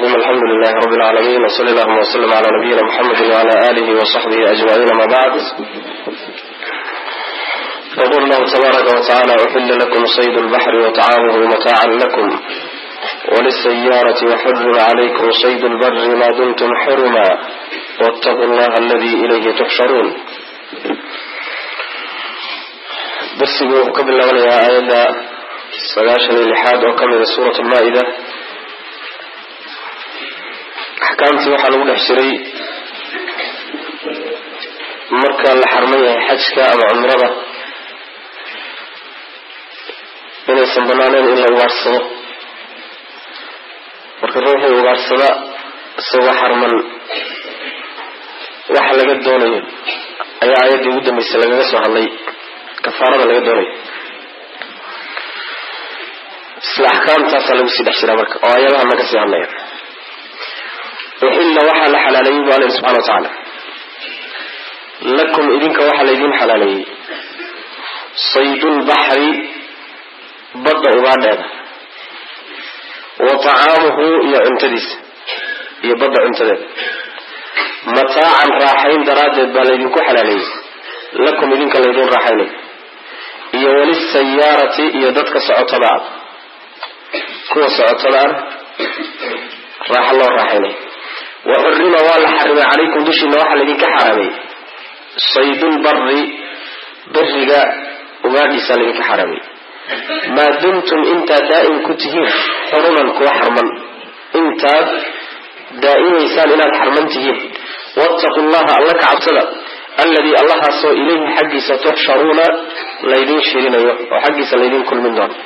الرحيم الحمد لله رب العالمين وصلى اللهم وسلم على نبينا محمد وعلى آله وصحبه أجمعين ما بعد يقول الله تبارك وتعالى أحل لكم صيد البحر وطعامه متاعا لكم وللسيارة وحرم عليكم صيد البر ما دمتم حرما واتقوا الله الذي إليه تحشرون darsigu wuxuu ka bilaabanayaa aayadda sagaashan iyo lixaad oo ka mida suurat almaa-ida axkaamtii waxaa lagu dhex jiray marka la xarman yahay xajka ama cumrada inaysan banaanayn in la ugaarsado marka ruuxii ugaarsada isagoo xarman waxa laga doonayo ayaa aayaddii ugu dambeysay lagaga soo hadlay kafaarada laga doonayo isla axkaamtaasaa lagu sii dhex jiraa marka oo ayadaha naga sii hadlaya uxilla waxaa la xalaaleeyey bu alla subxana wa tacaala lakum idinka waxaa laydin xalaaleeyey saydulbaxri badda ugaadheeda wa tacaamuhu iyo cuntadiisa iyo badda cuntadeeda mataacan raaxayn daraaddeed baa laydinku xalaaleeyey lakum idinka laydin raaxaynay iyo walisayaarati iyo dadka socotada ah kuwa socotada ah raaxa loo raaxaynay wa xurima waa la xarimay calaykum dushiina waxaa laydinka xaaraamay saydulbari beriga ugaadhiisaa laydinka xaaraamay maa dumtum intaad daa'im ku tihiin xuruman kuwa xarman intaad daa'imaysaan inaad xarman tihiin wattaqu llaha alla ka cabsada alladii allahaasoo ilayhi xaggiisa tuxsharuuna laydin shirinayo oo xaggiisa laydin kulmin doono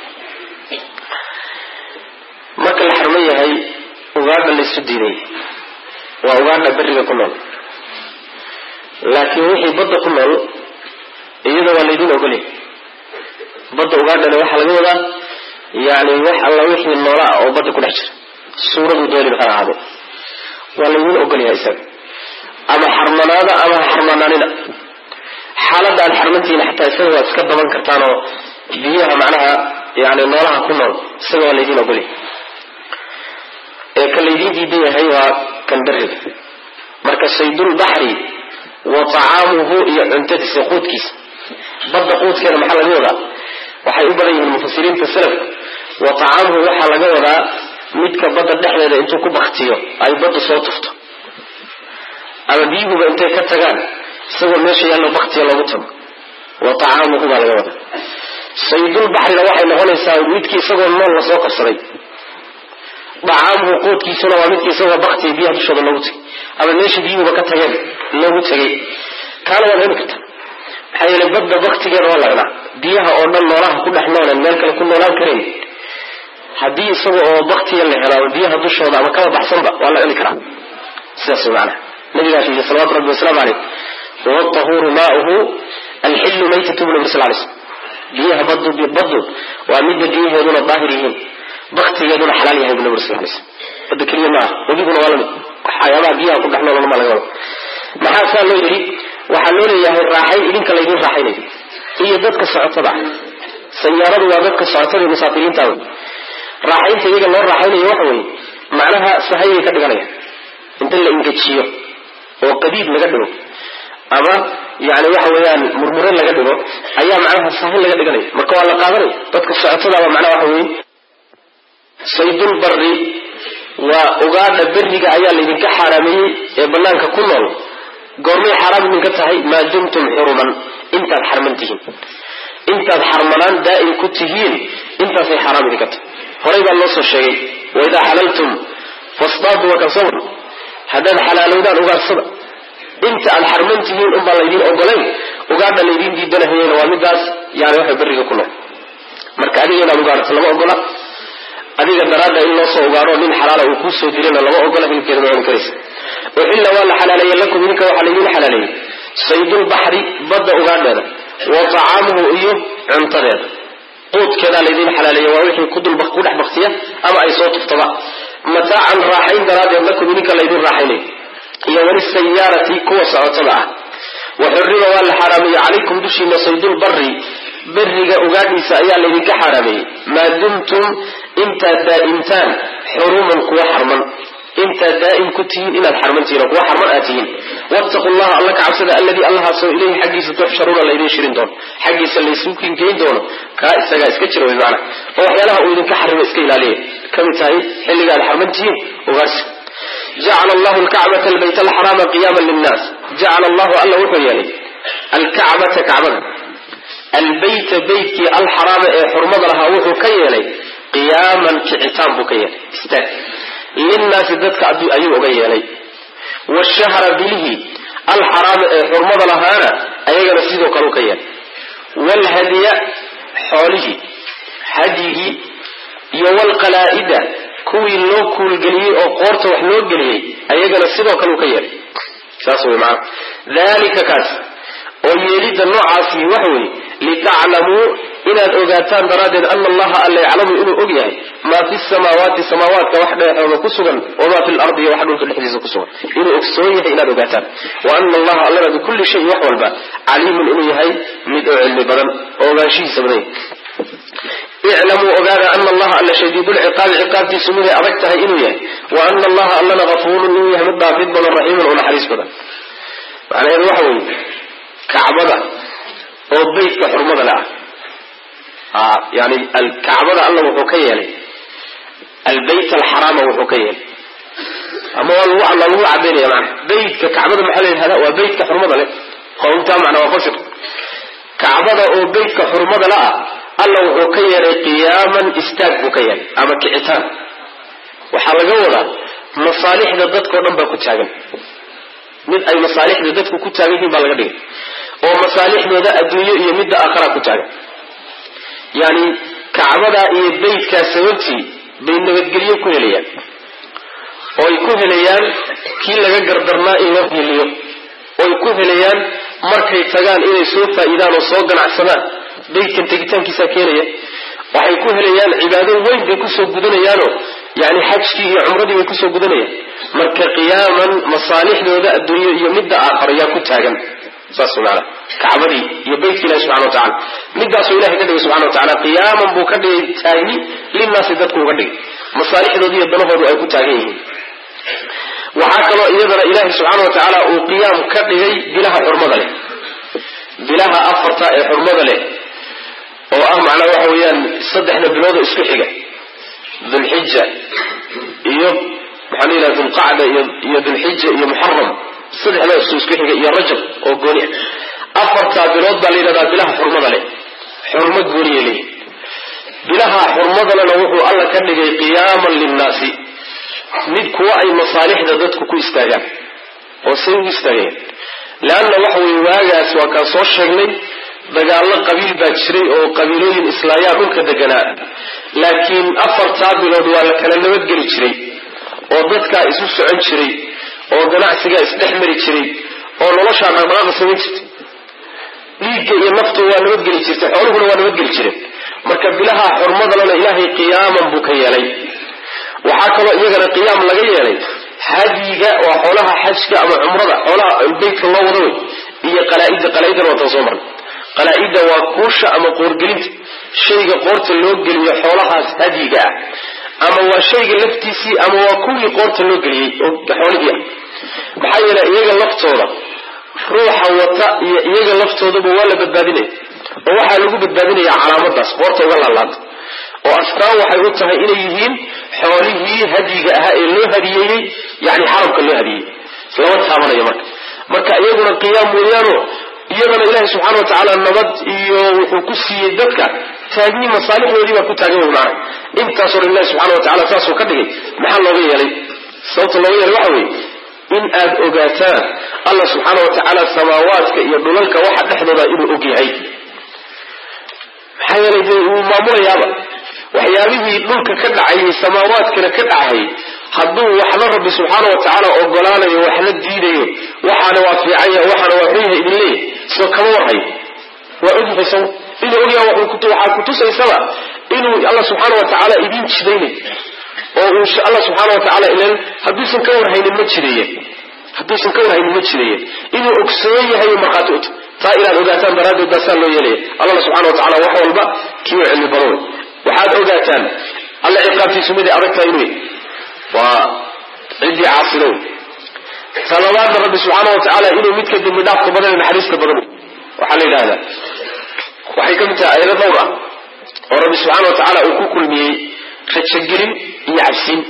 marka la xarman yahay ugaadha laysu diiday waa ugaadha beriga ku nool laakiin wixii badda ku nool iyada waa laydin ogolya badda ugaadhana waxaa laga wadaa yani wax alla wixii noolaa oo badda ku dhex jira suuradu dooni ha ahaado waa laydin ogolyaha isaga ama xarmanaada ama xarmanaanina xaaladda aad xarmantihiin xataa isaga waad iska daban kartaan oo biyaha macnaha yani noolaha ku nool isaga waa laydin ogolya ee ka laydin diidan yahay waa kan beriga marka saydulbaxri wa tacaamuhu iyo cuntadiisa quudkiisa badda quudkeeda maxaa laga wadaa waxay u badan yihiin mufasiriinta salafka wa tacaamuhu waxaa laga wadaa midka badda dhexdeeda intuu ku baktiyo ay badda soo tufto ama biyuhuba intay ka tagaan isagoo meesha yaallo baktiya loogu tago wa tacaamuhu baa laga wadaa saydulbaxrina waxay noqonaysaa midkii isagoo nool lasoo qabsaday dacaamuhu quudkiisuna waa midkii isagoo baktiya biyaha dushooda loogu tegay ama meesha biyuhuba ka tageen loogu tegay kaana waad heli karta maxaa yeelay badda baktigeeda waa la cunaa biyaha oo dhan noolaha ku dhex noolen meel kale ku noolaan karayn haddii isaga oo baktiya la helo ama biyaha dushooda ama kaba baxsanba waa la cuni karaa sidaas way macnaha nabigaas yidhi salawatu rabbi wasalaamu caleyh watahuuru maauhu alxillu maytatu bu nabi sal lay slm biyaha badu baddu waa midda biyaheeduna daahir yihiin baktigeeduna xalaal yahay bu nabi sal lay slm badda keliya maaha webiguna waa lamid waxyaabaha biyaha ku dhex noolana maa laga wada maxaa saa loo yidhi waxaa loo leeyahay raaxayn idinka laydin raaxaynayo iyo dadka socotada ah sayaaradu waa dadka socotada iyo musaafiriinta wey raaxaynta iyaga loo raaxaynayo waxa weeye macnaha sahayay ka dhiganaya inta la ingejiyo oo qadiid laga dhigo ama yani waxa weeyaan murmure laga dhigo ayaa macnaha sahay laga dhiganaya marka waa la qaadanaya dadka socotadaaba macnaha waxa weeye saydulbari waa ugaadha beriga ayaa laydinka xaaraameeyey ee banaanka ku nool goormay xaaraam idinka tahay maa dumtum xuruman intaad xarman tihiin intaad xarmanaan daa'im ku tihiin intaasay xaaraam idinka tahay horay baa loo soo sheegay waidaa xalaltum fasdaadu wakasawr haddaad xalaalowdaan ugaarsada inta aad xarman tihiin unbaa laydin ogolayn ugaadha laydin diidanahayena waa midaas yani waxa beriga ku nool marka adiga inaad ugaarto lama ogola adiga daraadda in loo soo ugaaro nin xalaala uu kuu soo dirana lama ogola hilibkeeda ma cuni karaysa uxilla waa la xalaaleeye lakum idinka waxaa laydin xalaaleeyey saydulbaxri badda ugaadheeda wa tacaamuhu iyo cuntadeeda quudkeedaa laydin xalaaleeye waa wixii ku dhex baktiya ama ay soo tuftaba mataacan raaxayn daraaddeed lakum idinka laydin raaxaynay iyo walisayaarati kuwa socotada ah waxurima waa la xaaraameeyey calaykum dushiina saydulbari beriga ugaadhiisa ayaa laydinka xaaraameeyey maa dumtum intaad daa'imtaan xuruman kuwa xarman intaad daa'im ku tihiin inaad xarman tihiin oo kuwa xarman aad tihiin wattaqu llaha alla ka cabsada alladii allahaasoo ilayhi xaggiisa tuxsharuuna laydin shirin doono xaggiisa laysu kingeyn doono kaa isagaa iska jira wey macana oo waxyaalaha uu idinka xarimo iska ilaaliya ka mid tahay xilliga aad xarman tihiin ugaarsi jacala allahu alkacbata albayt alxaraama qiyaama linnaas jacala allahu alla wuxuu yeelay alkacbata kacbada albayta beytkii alxaraama ee xurmada lahaa wuxuu ka yeelay qiyaaman kicitaan buu ka yeelay istaag linnaasi dadka ayuu uga yeelay washahra bilihi alxaraama ee xurmada lahaana ayagana sidoo kale u ka yeelay waalhadiya xoolihii hadyigii iyo waalqalaa'ida kuwii loo kuulgeliyey oo qoorta wax loo geliyey ayagana sidoo kale u ka yeelay saas wey maana dalika kaas oo yeelidda noocaasi waxa weeye litaclamuu inaad ogaataan daraaddeed ana allaha alla yaclamu inuu og yahay maa fi samaawaati samaawaadka wax dhexooda ku sugan wamaa fi lardi iyo wax dhulka dhexdiisa ku sugan inuu ogsoon yahay inaad ogaataan wa ana allaha allana bikulli shay wax walba caliimun inuu yahay mid oo cilmi badan oo ogaanshihiisa badan iclamuu ogaada ana allaha alla shadiidulciqaabi ciqaabtiisu miday adag tahay inuu yahay wa ana allaha allana gafuurun inuu yahay mid dhaafid badan raxiimun oo naxariis badan macnaheedu waxa weeye kacbada oo beytka xurmada le ah yani kacbada alla wuxuu ka yeelay albeyt alxaraama wuxuu ka yeelay ama waa lagu cadaynaya mana beytka kacbada maxaa la yidhahda waa beytka xurmada leh qowmtaa macna waa fasir kacbada oo beytka xurmada le ah alla wuxuu ka yeelay qiyaaman istaag buu ka yeelay ama kicitaan waxaa laga wadaa masaalixda dadkao dhan baa ku taagan mid ay masaalixda dadku ku taagan yihiin baa laga dhigay oo masaalixdooda adduunyo iyo midda aakhara ku taagan yani kacbada iyo beytkaa sababtii bay nabadgelyo ku helayaan oo ay ku helayaan kii laga gardarnaa in loo hiliyo oo ay ku helayaan markay tagaan inay soo faa'iidaan oo soo ganacsadaan beytkan tegitaankiisaa keenaya waxay ku helayaan cibaado weyn bay kusoo gudanayaanoo yani xajkii iyo cumradii bay kusoo gudanayaan marka qiyaaman masaalixdooda adduunyo iyo midda aakhara yaa ku taagan saas maana kacbadii iyo beytka ilahi subxana wa tacala midaasuu ilahay ka dhigay subxana wa tacala qiyaaman buu ka dhigay taagni linnaasi dadku uga dhigay masaalixdooda iyo danahoodu ay ku taagan yihiin waxaa kaloo iyadana ilaahay subxaana wa tacaala uu qiyaam ka dhigay bilaha xurmada leh bilaha afarta ee xurmada leh oo ah macnaa waxa weeyaan saddexda biloodoo isku xiga dulxija iyo maxaa la yidhaha dulqacda iyo dulxija iyo muxaram saddexda isku xiga iyo rajab oo gooni ah afartaa bilood baa la yidhahdaa bilaha xurmada leh xurmo gooniya leeyihi bilaha xurmadalena wuxuu alla ka dhigay qiyaaman linnaasi mid kuwa ay masaalixda dadku ku istaagaan oo say u istaagayaan leanna waxa weye waagaas waa kaan soo sheegnay dagaallo qabiil baa jiray oo qabiilooyin islaayaa dhulka deganaa laakiin afartaa bilood waa la kala nabadgeli jiray oo dadkaa isu socon jiray oo ganacsigaa isdhex mari jiray oo noloshaa dhaqdhaqaaqa samayn jirtay dhiigga iyo naftu waa nabadgeli jirtay xooluhuna waa nabadgeli jireen marka bilaha xurmadalana ilaahay qiyaaman buu ka yeelay waxaa kaloo iyagana qiyaam laga yeelay hadyiga waa xoolaha xajka ama cumrada xoolaha beytka loo wada wey iyo qalaaida qalaaidana waa tan soo marnay qalaa-ida waa kuusha ama qoorgelinta shayga qoorta loo geliyo xoolahaas hadyiga ah ama waa shayga laftiisii ama waa kuwii qoorta loo geliyey oo xoolihii ah maxaa yeele iyaga laftooda ruuxa wata iyo iyaga laftoodaba waa la badbaadinaya oo waxaa lagu badbaadinaya calaamadaas qoorta uga laalaada oo astaan waxay u tahay inay yihiin xoolihii hadyiga ahaa ee loo hadiyeeyey yani xaramka loo hadiyey lama taabanayo marka marka iyaguna qiyaam weeyaano iyadana ilaahi subxaana wa tacaala nabad iyo wuxuu ku siiyey dadka taagni masaalixdoodii baa ku taagan wey maana intaasoo dhan ilahi subxana wa tacala saasuu ka dhigay maxaa looga yeelay sababta looga yeelay waxa weeye in aad ogaataan allah subxaana wa tacaala samaawaadka iyo dhulalka waxa dhexdooda inuu og yahay maxaa yeelay dee wuu maamulayaaba waxyaabihii dhulka ka dhacayay samaawaadkana ka dhacayay hadduu waxna rabbi subxaana wa tacaala ogolaanayo waxna diidayo waxaana waa fiicanya waxaana waa xun yahay idin leeyahy soo kama warhayo waa ogyahay saw inuu ogyaha waxaa kutusaysaba inuu alla subxaana wa tacaala idin jidaynayo oo uu alla subxaana wa tacaala ilan hadduusan ka warhaynin ma jideeye hadduusan ka warhaynin ma jideeye inuu ogsoon yahay markhaati uta taa inaad ogaataan daraaddeed baa saa loo yeelaya allana subxana wa tacala wax walba kiiwa cilmi badan wey waxaad ogaataan alla ciqaabtiisu miday adag tahay inuu waa ciddii ciddii caasido talabaadna rabbi subxaana wa tacaala inuu midka dembi dhaafka badan naxariista badan waxaa la yidhahdaa waxay ka mid tahay ayado dhowr ah oo rabbi subxaana wa tacaala uu ku kulmiyey rajagelin iyo cabsiin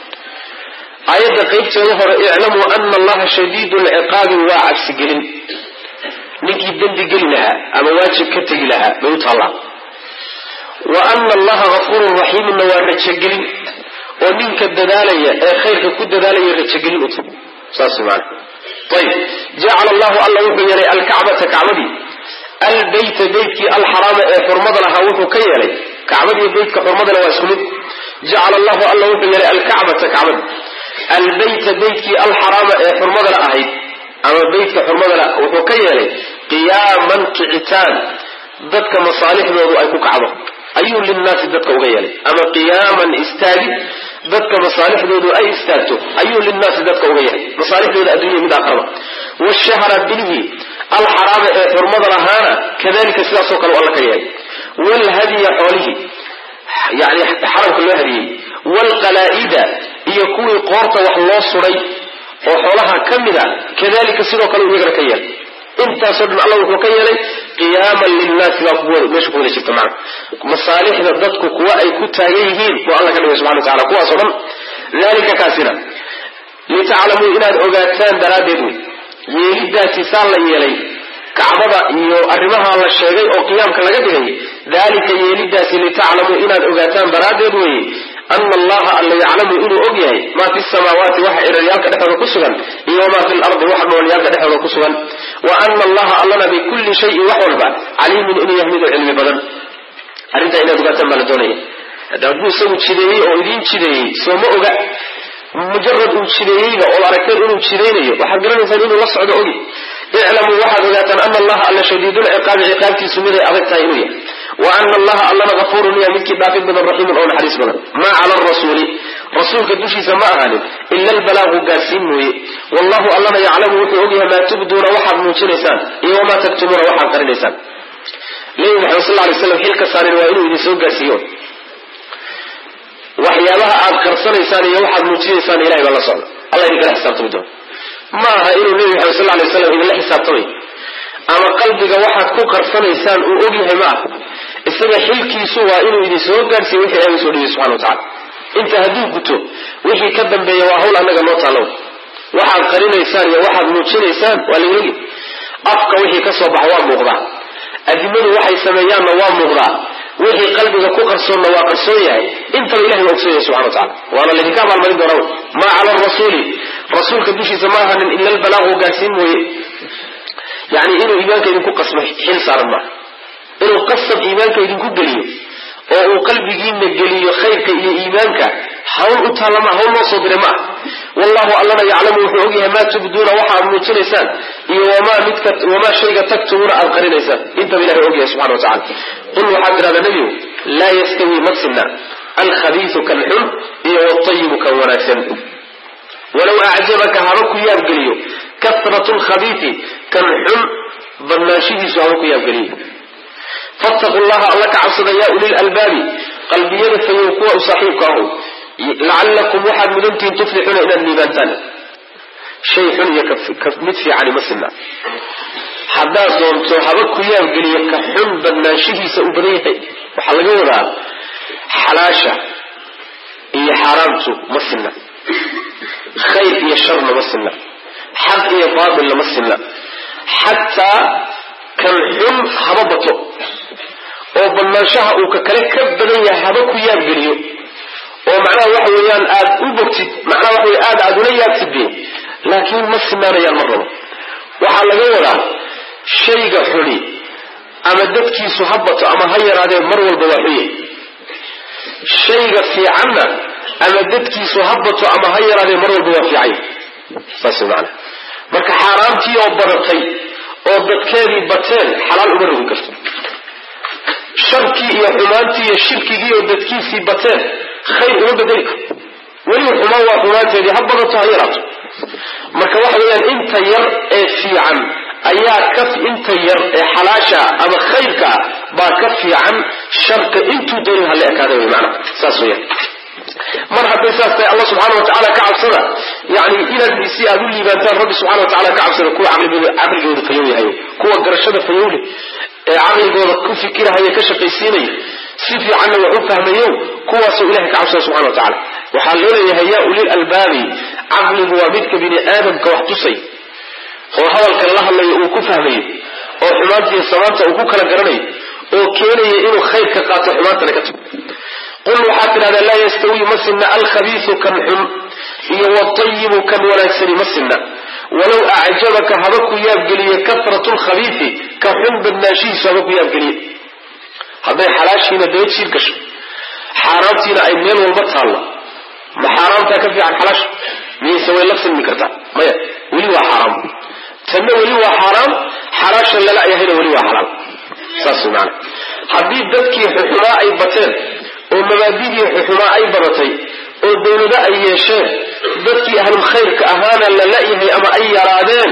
aayadda qaybteeda hore iclamuu ana allaha shadiidu lciqaabi waa cabsigelin ninkii dembi geli lahaa ama waajib ka tegi lahaa bay u taallaa wa ana allaha hafuurun raxiimunna waa rajagelin oo ninka dadaalaya ee khayrka ku dadaalaya rajagelin u tahay saas maana ayib jacala allahu alla wuxuu yeelay alkacbata kacbadii albayta beytkii alxaraama ee xurmada lahaa wuxuu ka yeelay kacbadiiyo beytka xurmadana waa isku mid jacala allahu alla wuxuu yeelay alkacbata kacbadi albayta beytkii alxaraama ee xurmadala ahayd ama beytka xurmadala wuxuu ka yeelay qiyaaman kicitaan dadka masaalixdoodu ay ku kacdo ayuu linnaasi dadka uga yeelay ama qiyaaman istaagid dadka masaalixdoodu ay istaagto ayuu linnaasi dadka uga yeelay masaalixdooda adduunya mid aakhiraba washahra bilihii alxaraama ee xurmada lahaana kadalika sidaasoo kale alla ka yeelay waalhadiya xoolihii yani xaramka loo hadiyey waalqalaa'ida iyo kuwii qoorta wax loo suday oo xoolaha ka mid a kadalika sidoo kale uu iyagana ka yeelay intaasoo dhan alla wuxuu ka yeelay qiyaaman linnaasi baa meesha ku wada jirta macna masaalixda dadku kuwa ay ku taagan yihiin buu alla ka dhigay subxana wa tacala kuwaasoo dhan dalika kaasina litaclamuu inaad ogaataan daraaddeed wey yeelidaasi saa la yeelay kacbada iyo arrimaha la sheegay oo qiyaamka laga dhigay dalika yeelidaasi litaclamuu inaad ogaataan daraaddeed weye ana allaha alla yaclamu inuu og yahay maa fi samaawaati waxa ciraryaalka dhexooda ku sugan iyo wamaa fi lardi waxa dhoolyaalka dhexooda ku sugan wa ana allaha allana bikulli shayin wax walba caliimun inuu yahay miduu cilmi badan arrintaa inaad ogaataan baa la doonaya hadda hadduu isagu jideeyey oo idiin jideeyey sooma oga mujarad uu jideeyeyba ood aragteen inuu jidaynayo waxaad garanaysaan inuu la socdo ogi iclamuu waxaad ogaataan ana allaha alla shadiidulciqaabi ciqaabtiisu miday adag tahay inuu yahay wa ana allaha allana hafuurun iya midkii dhaafid badan raxiimun oo naxariis badan maa cala arasuuli rasuulka dushiisa ma ahaanin ila albalaagu gaadsiin mooye wallahu allana yaclamu wuxuu ogyahay maa tubduuna waxaad muujinaysaan iyo wamaa taktumuuna waxaad qarinaysaan nebi maxamed sal lay slam xilka saarin waa inuu idin soo gaarsiiyo waxyaabaha aad qarsanaysaan iyo waxaad muujinaysaan ilahay baa la socda alla idinkala xisaabtami doona ma aha inuu nebi maxamed sal lay slam idinla xisaabtamay ama qalbiga waxaad ku qarsanaysaan uu ogyahay ma aha isaga xilkiisu waa inuu idin soo gaarsiiyo wixii ilahay soo dhigay subxana wa tacala inta hadduu guto wixii ka dambeeya waa hawl annaga noo taalow waxaad qarinaysaan iyo waxaad muujinaysaan waa laylegi afka wixii ka soo baxa waa muuqdaa adimadu waxay sameeyaanna waa muuqdaa wixii qalbiga ku qarsoonna waa qarsoon yahay intaba ilahay waa ogsoon yahay subxana wa tacala waana laydinka abaalmarin doonaa maa cala arasuuli rasuulka dushiisa ma ahanin ila albalaagu gaarsiin mooye yani inuu iimaanka idinku qasbo xil saaran maaha inuu qasab iimaanka idinku geliyo oo uu qalbigiina geliyo khayrka iyo iimaanka hawl u taallama hawl loo soo diray maaha wallahu allana yaclamu wuxuu ogyahay maa tubduuna waxa aad muujinaysaan iyo wamaa midka wamaa shayga taktumuuna aad qarinaysaan intaba ilahay ogyahay subxana wa tacala qul waxaad tidhahdaa nebigu laa yastawi madsina alkhabiisu kan xun iyo watayibu kan wanaagsan walow acjabaka haba ku yaabgeliyo kasratu lkhabiisi kan xun badnaanshihiisu haba ku yaabgeliyo fattaqu llaha alla ka cabsada yaa ulil albaabi qalbiyada fayow kuwa u saaxiibka ahu lacallakum waxaad mudantihiin tuflixuuna inaad liibaantaan shay xun iyo mid fiicani ma sinna haddaad doonto haba ku yaabgeliyo ka xun badnaanshihiisa uu badan yahay waxaa laga wadaa xalaasha iyo xaaraamtu ma sinna khayr iyo sharna ma sinna xaq iyo baatilna ma sinna xataa kan xun haba bato oo badnaanshaha uu ka kale ka badan yahay haba ku yaabgeliyo oo macnaha waxa weeyaan aad u bogtid macnaha waxa wey aad aad ula yaabtidbe laakiin ma sinaanayaan mar rabo waxaa laga wadaa shayga xuni ama dadkiisu ha bato ama ha yaraadee mar walba waa xuye shayga fiicanna ama dadkiisu ha bato ama ha yaraadee mar walba waa fiicay saas maana marka xaaraamtii oo badatay oo dadkeedii bateen xalaal uma rogi karto sharkii iyo xumaantii iyo shirkigii oo dadkiisii bateen khayr uma bedeli karto weli xumaan waa xumaanteedii ha badato ha yaraato marka waxa weeyaan inta yar ee fiican ayaa ka inta yar ee xalaasha ama khayrka baa ka fiican sharka intuu doonin hala ekaada wey maana saas weeyaan mar hadday saas tahay allah subxaana wa tacaala ka cabsada yani inaad si aad u liibaantaan rabbi subxana wa tacala ka cabsada kuwa caqligooda fayow yahay kuwa garashada fayowle ee caqligooda ku fikirahaya ka shaqaysiinaya si fiicanna wax u fahmayo kuwaasoo ilahay ka cabsada subxana wa tacala waxaa loo leeyahay yaa ulil albaabi caqligu waa midka bini aadamka wax tusay oo hadalkan la hadlayo uu ku fahmayo oo xumaantiiyo samaanta uu ku kala garanayo oo keenaya inuu khayrka qaato xumaantana ka tago qul waxaad tidhahdaa laa yastawi ma sinna alkhabiisu kan xun iyo watayibu kan wanaagsani ma sinna walow acjabaka haba ku yaabgeliye kasratu lkhabiisi ka xun badnaanshihiisu haba ku yaabgeliye hadday xalaashiina daba jiir gasho xaaraamtiina ay meel walba taallo ma xaaraamtaa ka fiican xalaasha miyayse way la silmi kartaa maya weli waa xaaraam tanna weli waa xaaraam xalaasha lala yahayna weli waa xalaal saas maana haddii dadkii xuxumaa ay bateen oo mabaadidii xuxumaa ay badatay oo dawlado ay yeesheen dadkii ahlul khayrka ahaana la la-yahay ama ay yaraadeen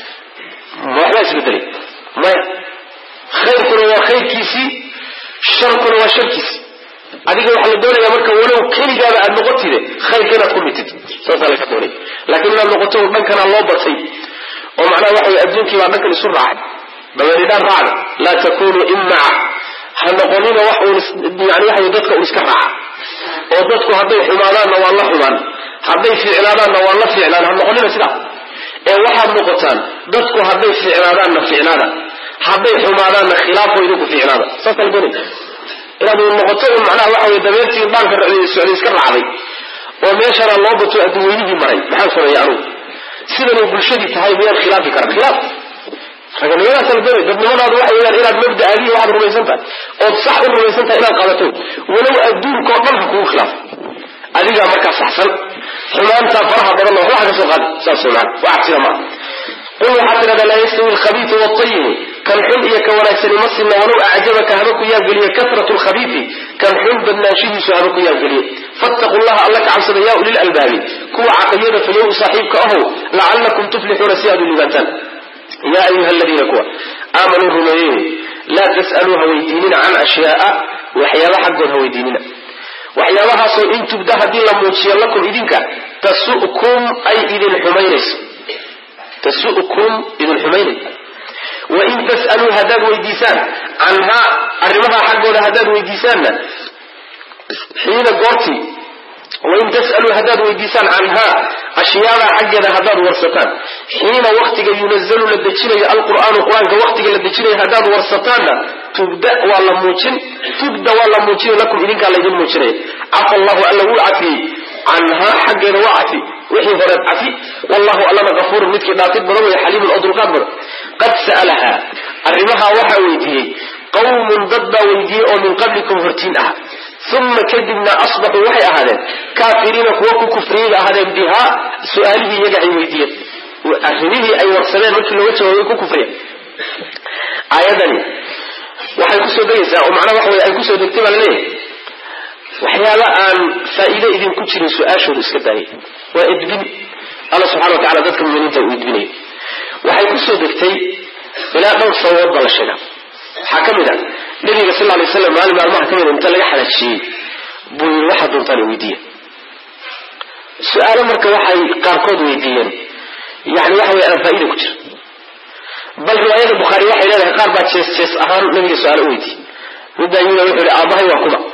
waxbaa isbedelay maya khayrkuna waa khayrkiisii sharkuna waa sharkiisii adiga waxaa la doonaya marka walow keligaaba aad noqotide khayrka inaad ku mitid saasaa laga doonaya laakiin inaad noqoto dhankanaa loo batay oo macnaha waxa wey adduunkii baa dhankan isu raacay dabeeridhaan raacda laa takunuu imaca ha noqonina wax uun yani waxa dadka un iska raaca oo dadku hadday xumaadaanna waa la xumaan hadday fiicnaadaanna waa la fiicnaan ha noqonina sidaa ee waxaad noqotaan dadku hadday fiicnaadaanna fiicnaada hadday xumaadaanna khilaafo idinku fiicnaada saasa la doonaya inaad noqoto un macnaha waxa wey dabeertii dhaanka socday iska raacday oo meeshana loo bato adduweynihii maray maxaan sameeya anugu sidanay bulshadii tahay miyaan khilaafi karan khilaaf raganimadaasa la doonay dadnimadaadu waxa weyaan inaad mabda'aadihi waxaad rumaysan tahay ood sax u rumaysan tahay inaad qabato walow adduunka oo dhan ha kugu khilaafo adigaa markaa saxsan xumaantaa faraha badan oo waxba ka soo qaadi saas wey maana wax cabsida maaha qul waxaad tidhahdaa laa yastawi alkhabiisu waatayibu kan xun iyo ka wanaagsani ma sinna walow acjabaka haba ku yaabgeliye kasratu lkhabiisi kan xun badnaanshihiisu haba ku yaabgeliye fattaqu llaha alla ka cabsada yaa ulil albaabi kuwa caqliyada fayow saaxiibka ahow lacallakum tuflixuuna si aad u liibaantaan yaa ayuha aladiina kuwa aamanuu rumeeyey laa tas'aluu ha weydiinina can ashyaaa waxyaaba xaggood ha weydiinina waxyaabahaasoo in tubda haddii la muujiyo lakum idinka tasu'kum ay idin xumaynayso tasu'kum idin xumaynayso wain tas'aluu haddaad weydiisaan canhaa arrimaha xaggooda haddaad weydiisaanna xiina goortii wain tas'aluu haddaad weydiisaan canhaa ashyaadaa xaggeeda haddaad warsataan xiina waktiga yunazalu la dejinayo alqur'aanu qur-aanka waktiga la dejinayo haddaad warsataanna tubda waa la muujin tubda waa la muujinay lakum idinkaa laydin muujinaya cafa allahu alla wuu cafiyey canhaa xaggeeda waa cafi wixii horeed cafi wallahu allana kafuurun midkii dhaafid badan wey xaliimun oo dulqaad badan qad sa'alahaa arrimahaa waxaa weydiiyey qawmun dad baa weydiiyey oo min qablikum hortiin ah uma kadibna asbaxuu waxay ahaadeen kaafiriina kuwa ku kufriyayba ahaadeen bihaa su-aalihii iyaga ay weydiiyeen arrimihii ay warsadeen markii looga jawaabay ku kufriya aayadani waxay kusoo degaysaa oo macnaha waxa wey ay kusoo degtay baa laleeyahay waxyaaba aan faa'iide idinku jirin su-aashooda iska daayay waa edbin alla subxana wa tacala dadka muminiinta uu edbinayo waxay kusoo degtay ilaa dhowr sababood baa la sheegaa waxaa ka mid a nabiga sal lay slam maalin maalmaha ka mida inta laga xalaajiyey buu yii waxaad doontaan weydiiya su-aalo marka waxay qaarkood weydiiyeen yani waxa wey aan faa'iida ku jira bal riwaayada bukhaari waxay leedahay qaar baa jees jees ahaan nabiga su-aalo u weydiiyey midbaa yimid wuxuu yihi aabbahay waa kuma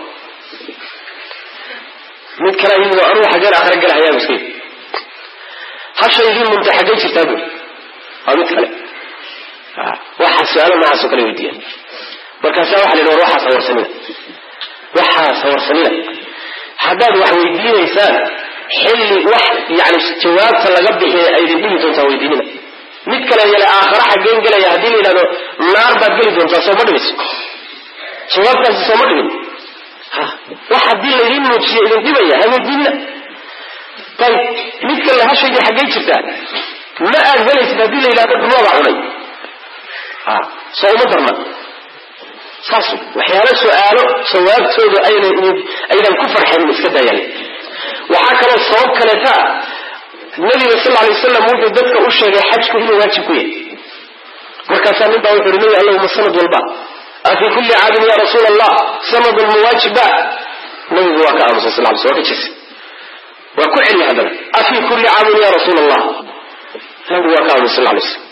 mid kalaa yimid oo anugu xaggeen aakhira galahayaa iska yidhi hashaydii munta xaggay jirtaa bui waa mid kale waxaa su-aalo noocaasoo kale weydiiyeen markaasaa waxa la yidhi war waxaas hawarsanina waxaas hawarsanina haddaad wax weydiinaysaan xilli wax yani jawaabta laga bixiya aydin dhibi doontaa weydiinina mid kale yale aakhara xaggeen gelaya haddii la yidhahdo naar baad geli doontaa sooma dhibayso jawaabtaasi sooma dhibin wax haddii laydin muujiyo idin dhibaya ha weydiinina ayib mid kale hashaydii xaggay jirtaa ma aad helaysid haddii la yidhahdo dhumada cunay soo uma darna saas waxyaalo su-aalo jawaabtooda aynan ku farxanin iska daayaan waxaa kaloo sabab kaleeta nabiga sal lay wasalam wuxuu dadka u sheegay xajku inuu waajib ku yahay markaasaa nin baa wuxu uhi nabi allahuma sanad walba afii kulli caadin ya rasuul allah sanadun muwaajibba nabigu waa ka aamusay sal lay waa ka jirsa waa ku celiya haddana afii kulli caamin ya rasuul allah nabigu waa ka amray sal lay slam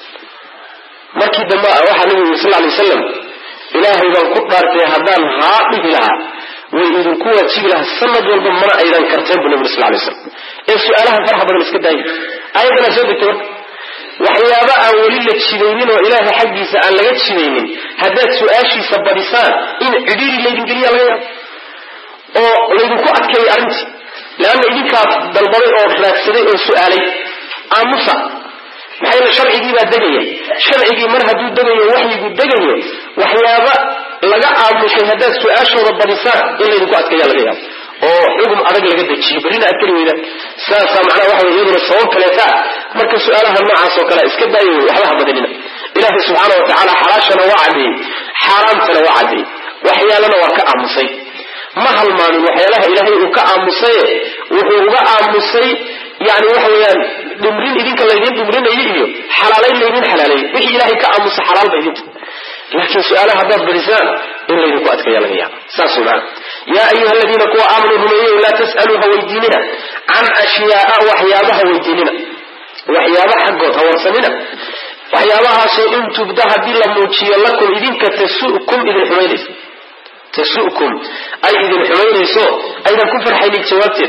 markii dambe waxaa nabigu yiri sal lay wasalam ilaahay baan ku dhaartay haddaan haa dhihi lahaa way idinku waajibi lahaa sanad walba mana aydan karteen bu nabig sal lay slam ee su-aalaha faraha badan iska daaya ayadanaa soo degtay marka waxyaaba aan weli la jidaynin oo ilaahay xaggiisa aan laga jidaynin haddaad su-aashiisa badisaan in cidhiiri laydingeliya laga yaabo oo laydinku adkeeyay arrintii leanna idinkaa dalbaday oo raagsaday oo su-aalay aamusa maxaa yeele sharcigii baa degaya sharcigii mar hadduu degayo waxyigu degayo waxyaaba laga aamusay haddaad su-aashooda badisaan in laydinku adkeeya laga yaabo oo xugum adag laga dejiyo berrina aad keli weydaan saasaa macnaha waxa wey iyaduna sabab kaleeta marka su-aalaha noocaas oo kale iska daayo wey waxba ha badanina ilaahay subxaana wa tacaala xalaashana waa caddeeyey xaaraamtana waa caddeeyey waxyaalana waa ka aamusay ma halmaamin waxyaalaha ilaahay uu ka aamusaye wuxuu uga aamusay yani waxa weeyaan dhimrin idinka laydin dhimrinayo iyo xalaalayn laydin xalaaleeyey wixii ilaahay ka aamusa xalaal ba idinta laakiin su-aalaha haddaad badisaan in laydinku adkeeya laga yaaba saas wey maana yaa ayuha aladiina kuwa aamanuu rumeeyeyo laa tas'aluu ha weydiinina can ashyaaa waxyaabaha weydiinina waxyaaba xaggood ha warsanina waxyaabahaasoo in tubda haddii la muujiyo lakum idinka tasukum idin xumaynayso tasukum ay idin xumaynayso aydan ku farxaynin jawaabteed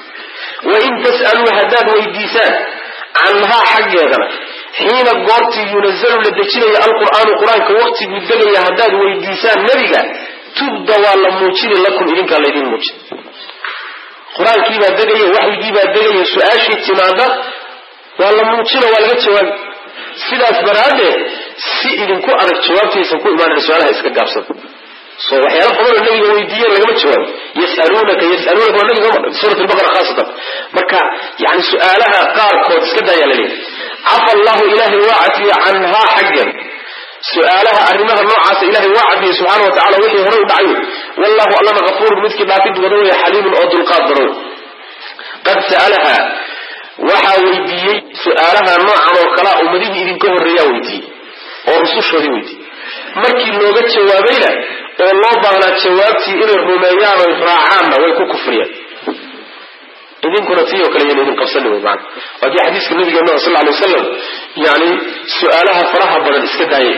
wain tas'aluu haddaad weydiisaan canhaa xaggeedana xiina goortii yunazalu la dejinayo alqur'aanu qur-aanka waqtiguu degaya haddaad weydiisaan nebiga tubda waa la muujini lakum idinkaa laydin muujin qur-aankiibaa degaya waxyigiibaa degaya su-aashii timaada waa la muujino waa laga jawaabi sidaas daraaddeed si idinku adag jawaabtaysan ku imaanana su-aalaha iska gaabsada so waxyaala badanoo nabiga weydiiyeen lagama jawaabo yasalunaka yasalunaka waa nabiga suurat albaqara khaasatan marka yani su-aalaha qaarkood iska daayaa la leeyahy cafa allahu ilaahay waa cafiye canhaa xaggeed su-aalaha arrimaha noocaasa ilahay waa cadiyey subxaana wa tacala wixii horey u dhacay wallahu allana kafuurun midkii dhaafid badan weeye xaliimun oo dulqaad badan wey qad sa'alaha waxaa weydiiyey su-aalaha noocan oo kalea ummadihii idinka horreeyaa weydiiyey oo rusushoodii weydiiyey markii looga jawaabayna oo loo baahnaa jawaabtii inay rumeeyaan oy raacaanna way ku kufriyeen idinkuna tii oo kale yan idin qabsani wey maana waa kii xadiiska nabigeena sal alay wasalam yani su-aalaha faraha badan iska daayay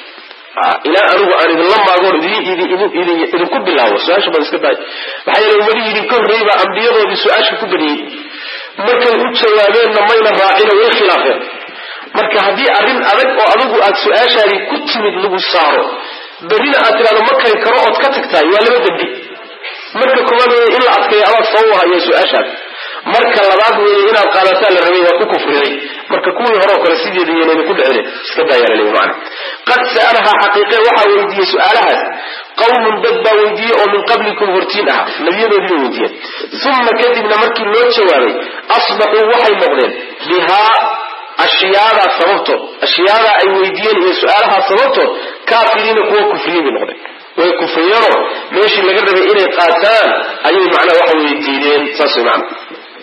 ilaa anigu aan idinla maagoon idinku bilaabo su-aasha badan iska daaya maxaa yeele ummadihii idinka horreeyey baa ambiyadoodii su-aasha ku badiyey markay u jawaabeenna mayna raacino way khilaafeen marka haddii arrin adag oo adigu aad su-aashaadii ku timid lagu saaro berrina aad tidhahdo ma kari karo ood ka tagtahay waa laba dembi marka koowaad weeye in la adkeeyo adaa sabab hayo su-aashaad marka labaad weeye inaad qaadataan la rabay waad ku kufriday marka kuwii hore oo kale sideeda iyanayna ku dhicine iska daayaa la leeyahy macana qad sa'alahaa xaqiiqe waxaa weydiiyey su-aalahaas qawmun dad baa weydiiyey oo min qablikum hortiin aha nebiyadoodii bay weydiiyeen uma kadibna markii loo jawaabay asbaxuu waxay noqdeen bihaa ashyaadaa sababtood ashyaadaa ay weydiiyeen iyo su-aalahaa sababtood kaafiriina kuwa kufriyey bay noqdeen way kufriyeenoo meeshii laga rabay inay qaataan ayay macnaha waxa weye diideen saas way macna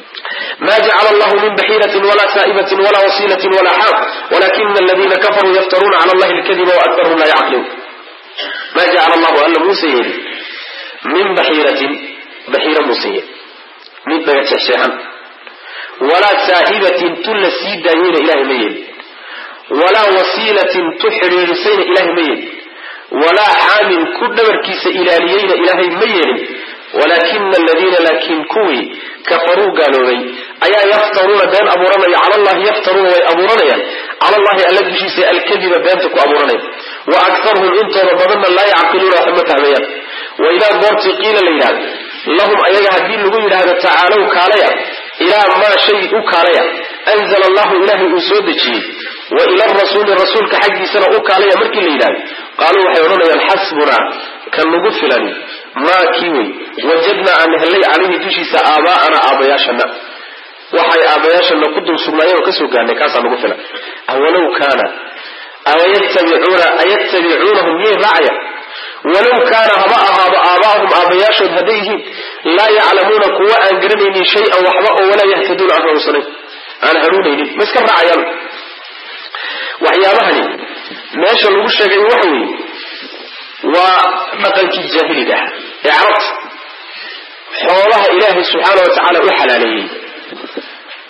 ma jacala allahu min baxiiratin walaa saa'ibatin walaa wasiilatin walaa xaam walakina aladiina kafaruu yaftaruuna cala allahi alkadiba waaktarhum laa yacqiluun ma jacala allahu alla muuse yeeli min baxiiratin baxiira muuse yeeli mid dhaga jeexjeexan walaa saa'ibatin tu la sii daayeyna ilahay ma yeeli walaa wasiilatin tu xidhiidhisayna ilahay ma yeeli walaa xaamin ku dhabarkiisa ilaaliyeyna ilaahay ma yeelin walaakina aladiina laakiin kuwii kafaruu gaaloobay ayaa yaftaruuna been abuuranaya cala allahi yaftaruuna way abuuranayaan cala allahi alla dushiisa alkadiba beenta ku abuuranaya wa aktarhum intooda badanna laa yacqiluuna waxba ma fahmayaan wa idaa goortii qiila la yidhahdo lahum ayaga haddii lagu yidhaahdo tacaalow kaalaya ilaa maa shay u kaalaya anzala allahu ilaahay uu soo dejiyey wa ila rasuuli rasuulka xaggiisana u kaalaya markii la yidhahdo qaaluu waxay odhanayaan xasbunaa kan nagu filan maa kii wey wajadnaa aan hellay calayhi dushiisa aabaa'ana aabayaashana waxay aabayaashana ku dul sugnaayeen oo kasoo gaarnay kaasaa nagu filan awalow kaana awayattabicuuna ayattabicuunahum miyay raacaya walow kaana haba ahaado aabaahum aabayaashood hadday yihiin laa yaclamuuna kuwa aan garanaynin shay-an waxba oo walaa yahtaduuna aan hanuunsanayn aan hanuunaynin ma iska raacayaan waxyaabahani meesha lagu sheegay waxa weeye waa dhaqankii jaahiliga ah ee carabta xoolaha ilaahay subxaana wa tacaala u xalaaleeyey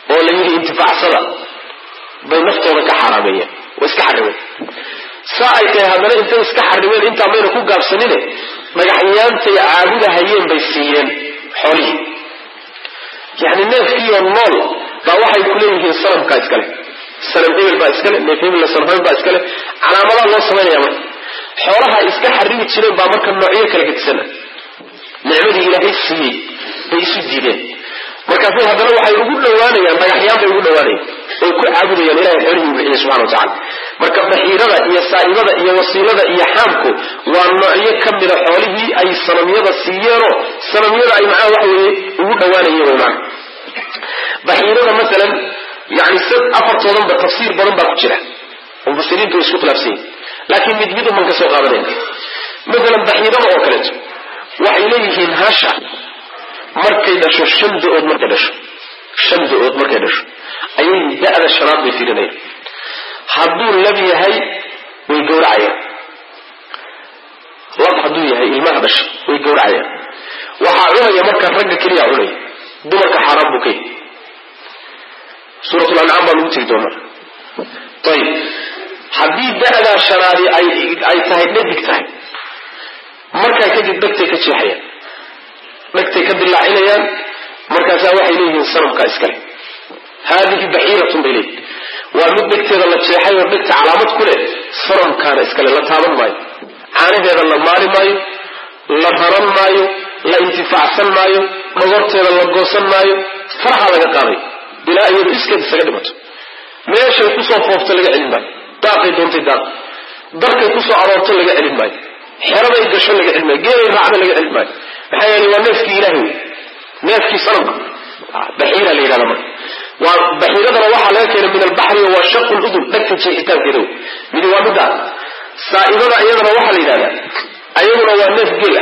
oo la yidhi intifaacsada bay naftooda ka xaaraameeyeen way iska xarimeen saa ay tahay haddana intay iska xarimeen intaa mayna ku gaabsanine dhagaxyaantay caabudahayeen bay siiyeen xoolihii yani neefkiioo nool baa waxay ku leeyihiin sanamkaa iskale sanam hebel baa iskale neef hebel sanam baa iskale calaamadaa loo samaynaya marka xoolaha iska xarimi jireen baa marka noocyo kala gedisana nicmadii ilaahay siiyey bay isu diideen markaasay haddana waxay ugu dhawaanayaan dhagaxyaan bay ugu dhawaanayaan oy ku caabudayaan ilahay xoolihii bixiya subxana wa tacala marka baxiirada iyo saa'ibada iyo wasiilada iyo xaamku waa noocyo ka mida xoolihii ay sanamyada siiyeenoo sanamyada ay macnaha waxa weeye ugu dhawaanayeen wy maana baxiirada masalan yani sad afartoodanba tafsiir badan baa ku jira oo mufasiriintu way isku khilaafsan yihin laakiin mid mid uman ka soo qaadanayna masalan baxiirada oo kaleeto waxay leeyihiin hasha markay dhasho shan da-ood markay dhasho shan da-ood markay dhasho ayay da-da shanaad bay fiirinayaan hadduu lab yahay way gowracayaan lab hadduu yahay ilmaha dhasha way gowracayaan waxaa cunaya marka ragga keliya cunaya dumarka xaaraan buu ka yahy suuratul ancaam baa lagu tegi doonaa ayib haddii da-daa shanaadi ay ay tahay dhadig tahay markaa kadib dhegtay ka jeexayaan dhegtay ka dilaacinayaan markaasaa waxay leeyihiin sanamkaa iskale haadihi baxiiratun bay leeyihin waa mid dhegteeda la jeexay oo dhegta calaamad ku leh sanamkaana iskale la taaban maayo caanaheeda la maari maayo la raran maayo la intifaacsan maayo dhogorteeda la goosan maayo faraha laga qaaday ilaa iyadu iskeed isaga dhimato meeshay kusoo foofto laga celin maayo daaqay doontay daaq darkay kusoo aroorto laga celin maayo xeraday gasho laga celin maayo geelay raacda laga celin maayo maxaa yeelay waa neefkii ilaahay wey neefkii sanamka baxiira la yidhahda marka waa baxiiradana waxaa laga keenay min albaxri waa shaqu ludun dhegta jeexitaankeeda wey midi waa middaa saa'ibada iyadana waxaa la yidhahdaa ayaduna waa neef geela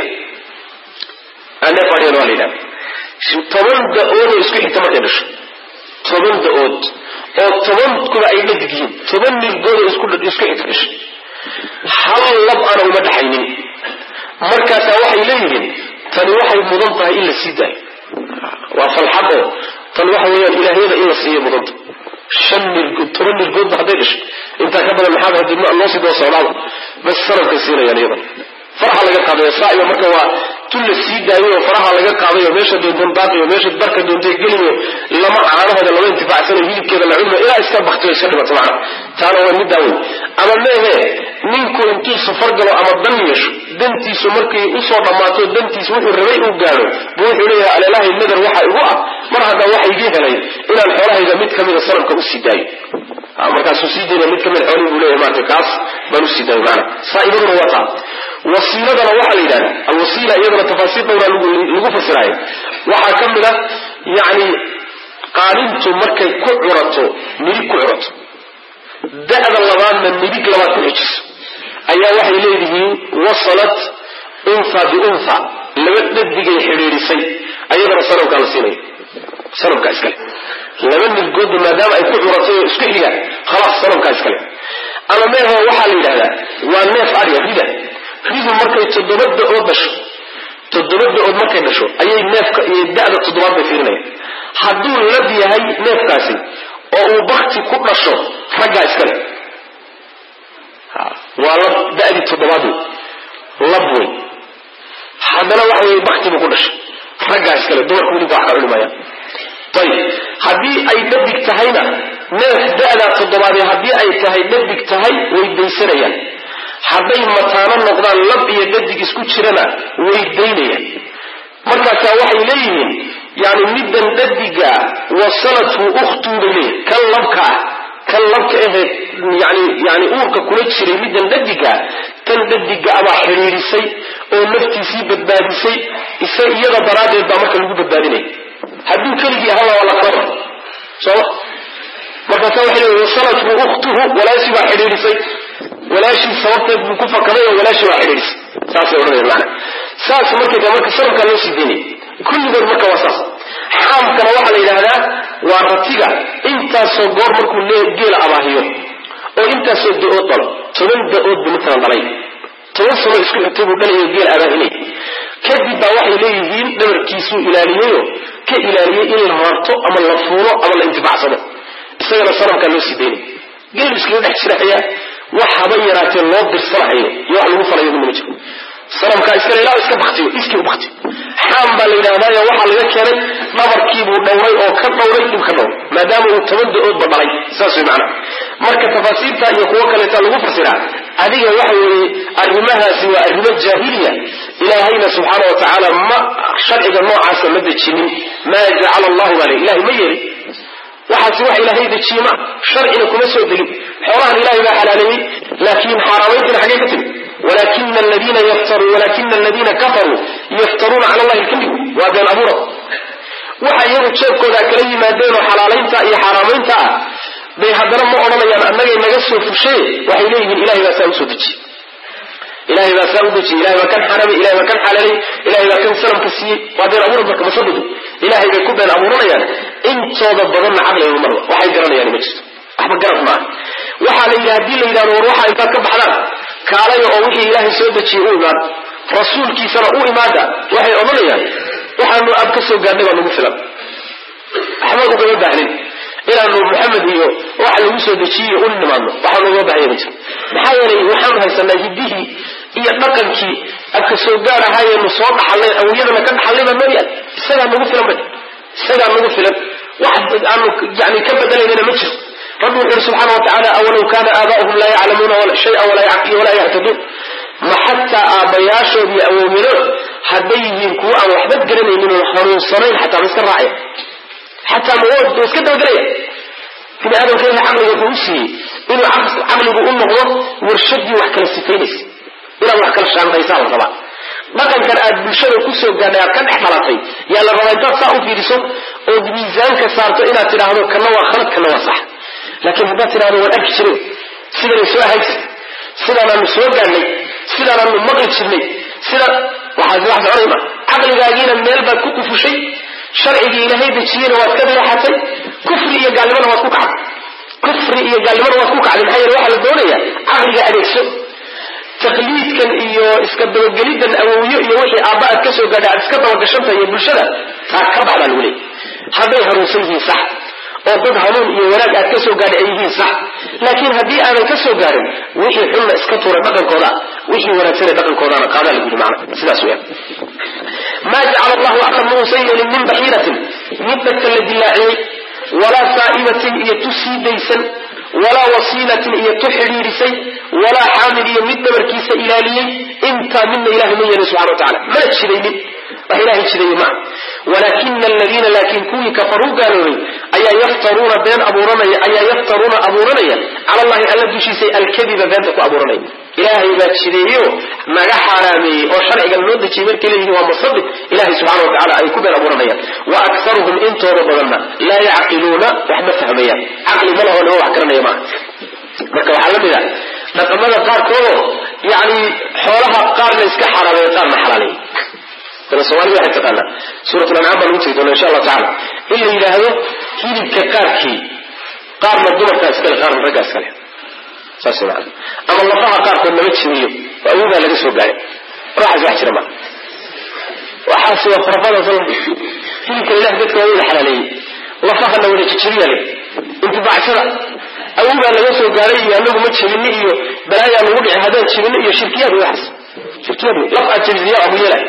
neef adhiyana waa la yidhahda toban da-ood oo isku xigta markay dhasho toban da-ood oo tobankuba ay dhadig yihiin toban nilgood oo isku isku xigta dhashay hal lab ana uma dhaxaynin markaasaa waxay leeyihiin tani waxay mudan tahay in la sii daayo waa falxad oo tan waxa weeyaan ilaahyada in la siiyo mudanta shan nilgood toban nilgoodba hadday dhashay intaa ka badan maxaaba hadii loo sii doo socdaaba bas sanamkay siinayaan iyadan faraha laga qaadayo saaiba marka waa tun la sii daayo oo faraha laga qaadayo meesha doontan daaqayo meesha darka doontay geliyo lama caanahooda lama intifaacsanayo hilibkeeda la cunayo ilaa iska baktiyo iska dhimato macna taana waa middaa wey ama meehe ninku intuu safar galo ama dan yeesho dantiisu markay usoo dhammaato dantiisu wuxuu rabay uu gaadho bu wuxuu leeyahay aleelahay nadar waxa igu ah mar haddaa waxa igii helay inaan xoolahayga mid kamida sanamka usii daayo markaasuu sii dayna mid kamid xoolihii buu leeyahay maarata kaas baan usii daayo maana saa'ibaduna waa taa wasiiladana waxaa la yidhahda alwasiila iyadana tafaasiir dhowraa lagu fasiraayo waxaa ka mid a yani qaalintu markay ku curato midig ku curato da'da labaadna midig labaad ku xijiso ayaa waxay leedihiin wasalat unha biuntha laba dhadigay xidhiidhisay ayadana sanamkaa la siinaya sanamkaa iskale laba nilgoodba maadaama ay ku curatay oo isku xigaan khalaas sanamkaa iskale ama meeho waxaa la yidhahdaa waa neef adhiga rida ridu markay toddoba da-ood dhasho toddoba da-ood markay dhasho ayay neefka iyo da-da toddobaad bay fiirinayaan hadduu lab yahay neefkaasi oo uu bakti ku dhasho raggaa iskale waa lab da-dii toddobaad wey lab wey haddana waxa weye bakti buu ku dhashay raggaa iskale dumarku weliba wax ka cuni maayaan ayib haddii ay dhadig tahayna neef da-daa toddobaadee haddii ay tahay dhadig tahay way daysanayaan hadday mataano noqdaan lab iyo dhadig isku jirana way daynayaan markaasaa waxay leeyihiin yani middan dhadiga wasalathu ukhtuu bay leeyihin kan labka ah kan labka aheed yani yani uurka kula jiray middan dhadiga tan dhadiga abaa xidhiidhisay oo naftiisii badbaadisay isa iyada daraaddeed baa marka lagu badbaadinaya hadduu keligii ahaa waa la kaba sooma markaasa waxay leeyihin wasalathu ukhtuhu walaashii baa xidhiidhisay walaashii sababteed buu ku fakaday oo walaashii baa xidhiidhisay saasay odhanaya maana saas markay tahay marka sanamkaa loo sii daynaya kulligood marka waa saas xaamkana waxaa la yidhaahdaa waa ratiga intaasoo goor markuu geela abaahiyo oo intaasoo da-ood dhalo toban da-ood buu matalan dhalay toban sano isku xigtay buu dhalayo geela abaahinay kadib baa waxay leeyihiin dhabarkiisuu ilaaliyeyo ka ilaaliyey in la rarto ama la fuulo ama la intifaacsado isagana sanamkaa loo sii daynay geelu iskaga dhex jiraya wax haba yaraatee loo dirsanahayo iyo wax lagu falayo midna ma jiro sanamkaa iskale ilaa iska baktiyo iskii u baktiyo xaam baa la yidhahdaayo waxaa laga keenay dhabarkiibuu dhowray oo ka dhowray dhib ka dhowray maadaama uu toban da-oodba dhalay saas way macnaha marka tafaasiirta iyo kuwo kaleeta lagu fasiraa adiga waxa weeye arrimahaasi waa arrimo jaahiliya ilaahayna subxaana wa tacaala ma sharciga noocaasa ma dejinin maa jacala allahu baa le ilahay ma yeelin waxaasi wax ilaahay dejiye ma sharcina kuma soo degin xoolahan ilahay baa xalaaleeyey laakiin xaaraamayntina xaggee ka timi walakina aladiina yaftaruu walakina aladiina kafaruu yaftaruuna cala allahi alkadib waa been abuura waxa iyagu jeebkooda kala yimaadeen oo xalaalaynta iyo xaaraamaynta ah bay haddana ma odhanayaan annagay naga soo fushaye waxay leeyihiin ilahay baa saa usoo dejiye ilahay baa saa u dejiyey ilahay baa kan xaramay ilahay baa kan xalaalay ilahay baa kan sanamka siiyey waa been abuura marka masabidu ilahay bay ku been abuuranayaan intooda badanna caqliga marba waxay garanayaan ma jirto waxba garad maaha waxaa la yidhi hadii la yidhahdo war waxaa intaad ka baxdaan kaalaya oo wixii ilaahay soo dejiyey u imaada rasuulkiisana u imaada waxay odhanayaan waxaanu ab ka soo gaadhnay baa nagu filan waxba ugama baahnin inaanu maxamed iyo waxa lagu soo dejiyiy u nimaadno waxaanu uga baahanya ma jiro maxaa yeelay waxaanu haysanaa hiddihii iyo dhaqankii abka soo gaar ahaayeenu soo dhaxalnay awiyadana ka dhaxalnay baa noo yaal isagaa nagu filan bay isagaa nagu filan wax aanu yani ka bedelaynana ma jiro rabbi wuxu yuri subxaana wa tacaala awalow kaana aabaa'uhum laa yaclamuuna shaya walaa yahtaduun ma xataa aabbayaashood iyo awowyadood hadday yihiin kuwo aan waxba garanaynin oo hanuunsanayn xataa ma iska raacaya xataa ma iska dabagelaya bini aadamka ilahay caqliga wuxuu u siiyey inuu caqligu u noqdo warshadii wax kala sifaynaysa inaad wax kala shaandaysaa la rabaa dhaqankan aad bulshada kusoo gaadhay aad ka dhex dhalatay yaa la rabaa intaad saa u fiiriso ood miisaanka saarto inaad tidhaahdo kana waa khalad kana waa sax laakiin haddaad tidhahdo waan arki jiray sidanay soo ahaysa sidaanaanu soo gaadhnay sidaanaanu maqli jirnay sida waxaas wax soconay ma caqligaagiina meel baad ku kufushay sharcigii ilaahay dejiyeyna waad ka dayaxatay kufri iyo gaalnimana waad ku kacday kufri iyo gaalnimana waad ku kacday maxaa yeele waxaa la doonaya caqliga adeegso taqliidkan iyo iska dabagelidan awowyo iyo wixii aabba aad ka soo gaadhay aad iska dabagashantahay iyo bulshada taa ka baxdaa lagu leeyay hadday hanuunsan yihiin sax oo dad hanuun iyo wanaag aad ka soo gaadhay ay yihiin sax laakiin haddii aanan ka soo gaarin wixii xunna iska tuura dhaqankooda wixii wanaagsane dhaqankoodana qaadaa lagu yidhi macna sidaas weeyaan maa jacala allahu akar ma uusan yeelin min baxiiratin mid dadka la dilaaciyey walaa saa'ibatin iyo tu sii daysan walaa wasiilatin iyo tu xidhiidhisay walaa xaamil iyo mid dhabarkiisa ilaaliyey intaa midna ilahay ma yeelin subxana wa tacala mana jidaynin wax ilahay jidaye maa walaakina aladiina laakiin kuwii kafaruu gaaloobay ayaa yaftaruuna been abuuranaya ayaa yaftaruuna abuuranaya cala allahi alla dushiisa alkadiba beenta ku abuuranaya ilaahay baa jideeyo naga xaaraameeyey oo sharcigan loo dejiyey markay leeyihin waa musabit ilahay subxana wa tacala ay ku been abuuranayaan wa aktaruhum intooda badanna laa yacqiluuna wax ma fahmayaan caqli ma laho nima wax garanaya maaha marka waxaa la mid a dhaqamada qaarkoodoo yani xoolaha qaarna iska xaaraameeya qaarna xalaaleeya dana soomaalida waxay taqaanaa suurat lancaam baan ugu tegi doona insha allahu tacala in la yidhaahdo hilibka qaarkii qaarna dumarkaa iskale qaarna raggaa iskale saas maa ama lafaha qaarkood lama jiriyo oo awogaa laga soo gaaray waxaas wax jira ma waxaas waa khurafada sal hilibka ilah dadka waa wada xalaaleeyey lafahana wada jijiriya le intifaacsada awogaa laga soo gaaray iyo anagu ma jebini iyo balaayaa lagu dhici haddaan jebino iyo shirkiyaad waxaas shirkiyaad laf aad jebisiya abu yeela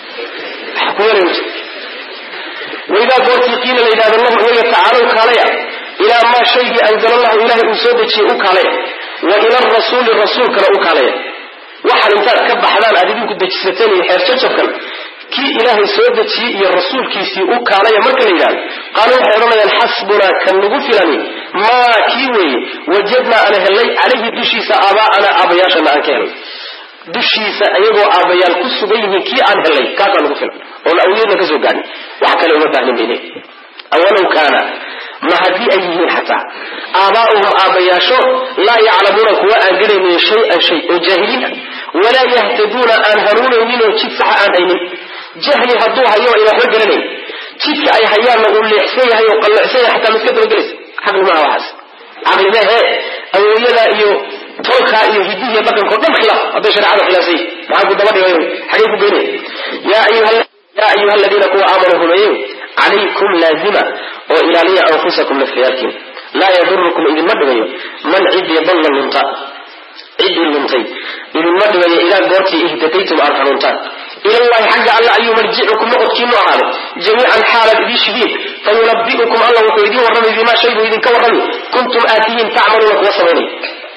waidaa goortii qiila la yidhahdo lahum iyaga tacaalow kaalaya ilaa maa shaygii anzala allahu ilahay uu soo dejiyey u kaalaya wa ila arasuuli rasuulkana u kaalaya waxaan intaad ka baxdaan aad idinku dejisateen iyo xeerjajabkan kii ilaahay soo dejiyey iyo rasuulkiisii u kaalaya marka la yidhahdo qaalu waxay odhanayaan xasbunaa kan nagu filani maa kii weeye wajadnaa ana helay calayhi dushiisa aabaa'ana aabayaashana aan ka helay dushiisa iyagoo aabbayaal ku sugan yihiin kii aan helay kaasaa nagu filan oon awiyadna ka soo gaadhin wax kale uma baahnin bay leeyihin awalow kaana ma haddii ay yihiin xataa aabaa'uhum aabbayaasho laa yaclamuuna kuwa aan garaynin shay-an shay oo jaahiliin ah walaa yahtaduuna aan hanuunaynin oo jid saxa aan haynin jahli hadduu hayo ayna waxba garanayn jidka ay hayaanna uu leexsan yahay oo qalloocsan yahay xataa ma iska dabagelaysa caqli maaha waxaas caqli mehe awooyadaa iyo tolkaa iyo hidihiiyo dhaqanko dhan khilaaf hadday shareecada khilaafsay maxaa ku daba dhigay xagee ku geynaya yaa ayuha aladiina kuwa aamanuu rumeeyeyo calaykum laazima oo ilaaliya anfusakum nafyaalkiin laa yadurukum idinma dhibayo man cidii dalla lunta ciddii luntay idinma dhibayo ilaa goortii ihtadaytum aad hanuuntaan ilallahi xagga alla ayuu marjicukum noqodkiinu ahaaday jamiican xaalaad idii shidiin fayunabi'ukum alla wuxuu idiin warramay bimaa shay buu idinka warramay kuntum aatihiin tacmaluuna kuwa samaynay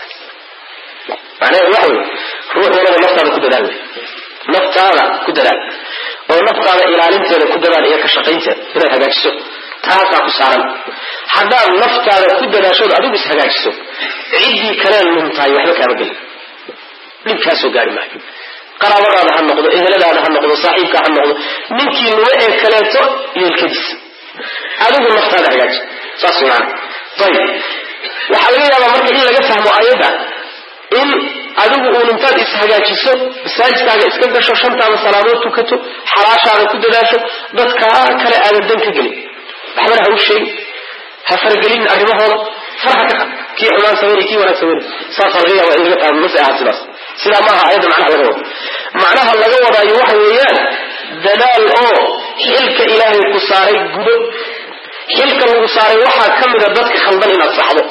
macnaheedu waxa wey ruux walaba naftaada ku dadaal naftaada ku dadaal oo naftaada ilaalinteeda ku dadaal iyo ka shaqaynteeda inaad hagaajiso taasaa ku saaran haddaad naftaada ku dadaashood adigu is hagaajiso ciddii kaleen luntahay waxba kaama gelin dhibkaasoo gaari maayo qaraabadaada ha noqdo eheladaada ha noqdo saaxiibka ha noqdo ninkii nuga ee kaleeto yeelkadiis adigu naftaada hagaaji saas maana ayib waxaa laga yaabaa marka in laga fahmo ayadda in adigu uun intaad ishagaajiso masaajidkaaga iska gasho shantaada salaadood tukato xalaashaada ku dadaasho dadkaa kale aadan dan ka gelin waxbana ha u sheegin ha faragelin arrimahooda farha ka qad kii xumaan sameynay kii wanaag sameynay saasaa laga yaaba in laga fahmo mase ahaa sidaas sidaa maaha ayadda macnaha laga wado macnaha laga wadaayo waxa weeyaan dadaal oo xilka ilaahay ku saaray gudo xilka lagu saaray waxaa ka mida dadka khaldan inaad saxdo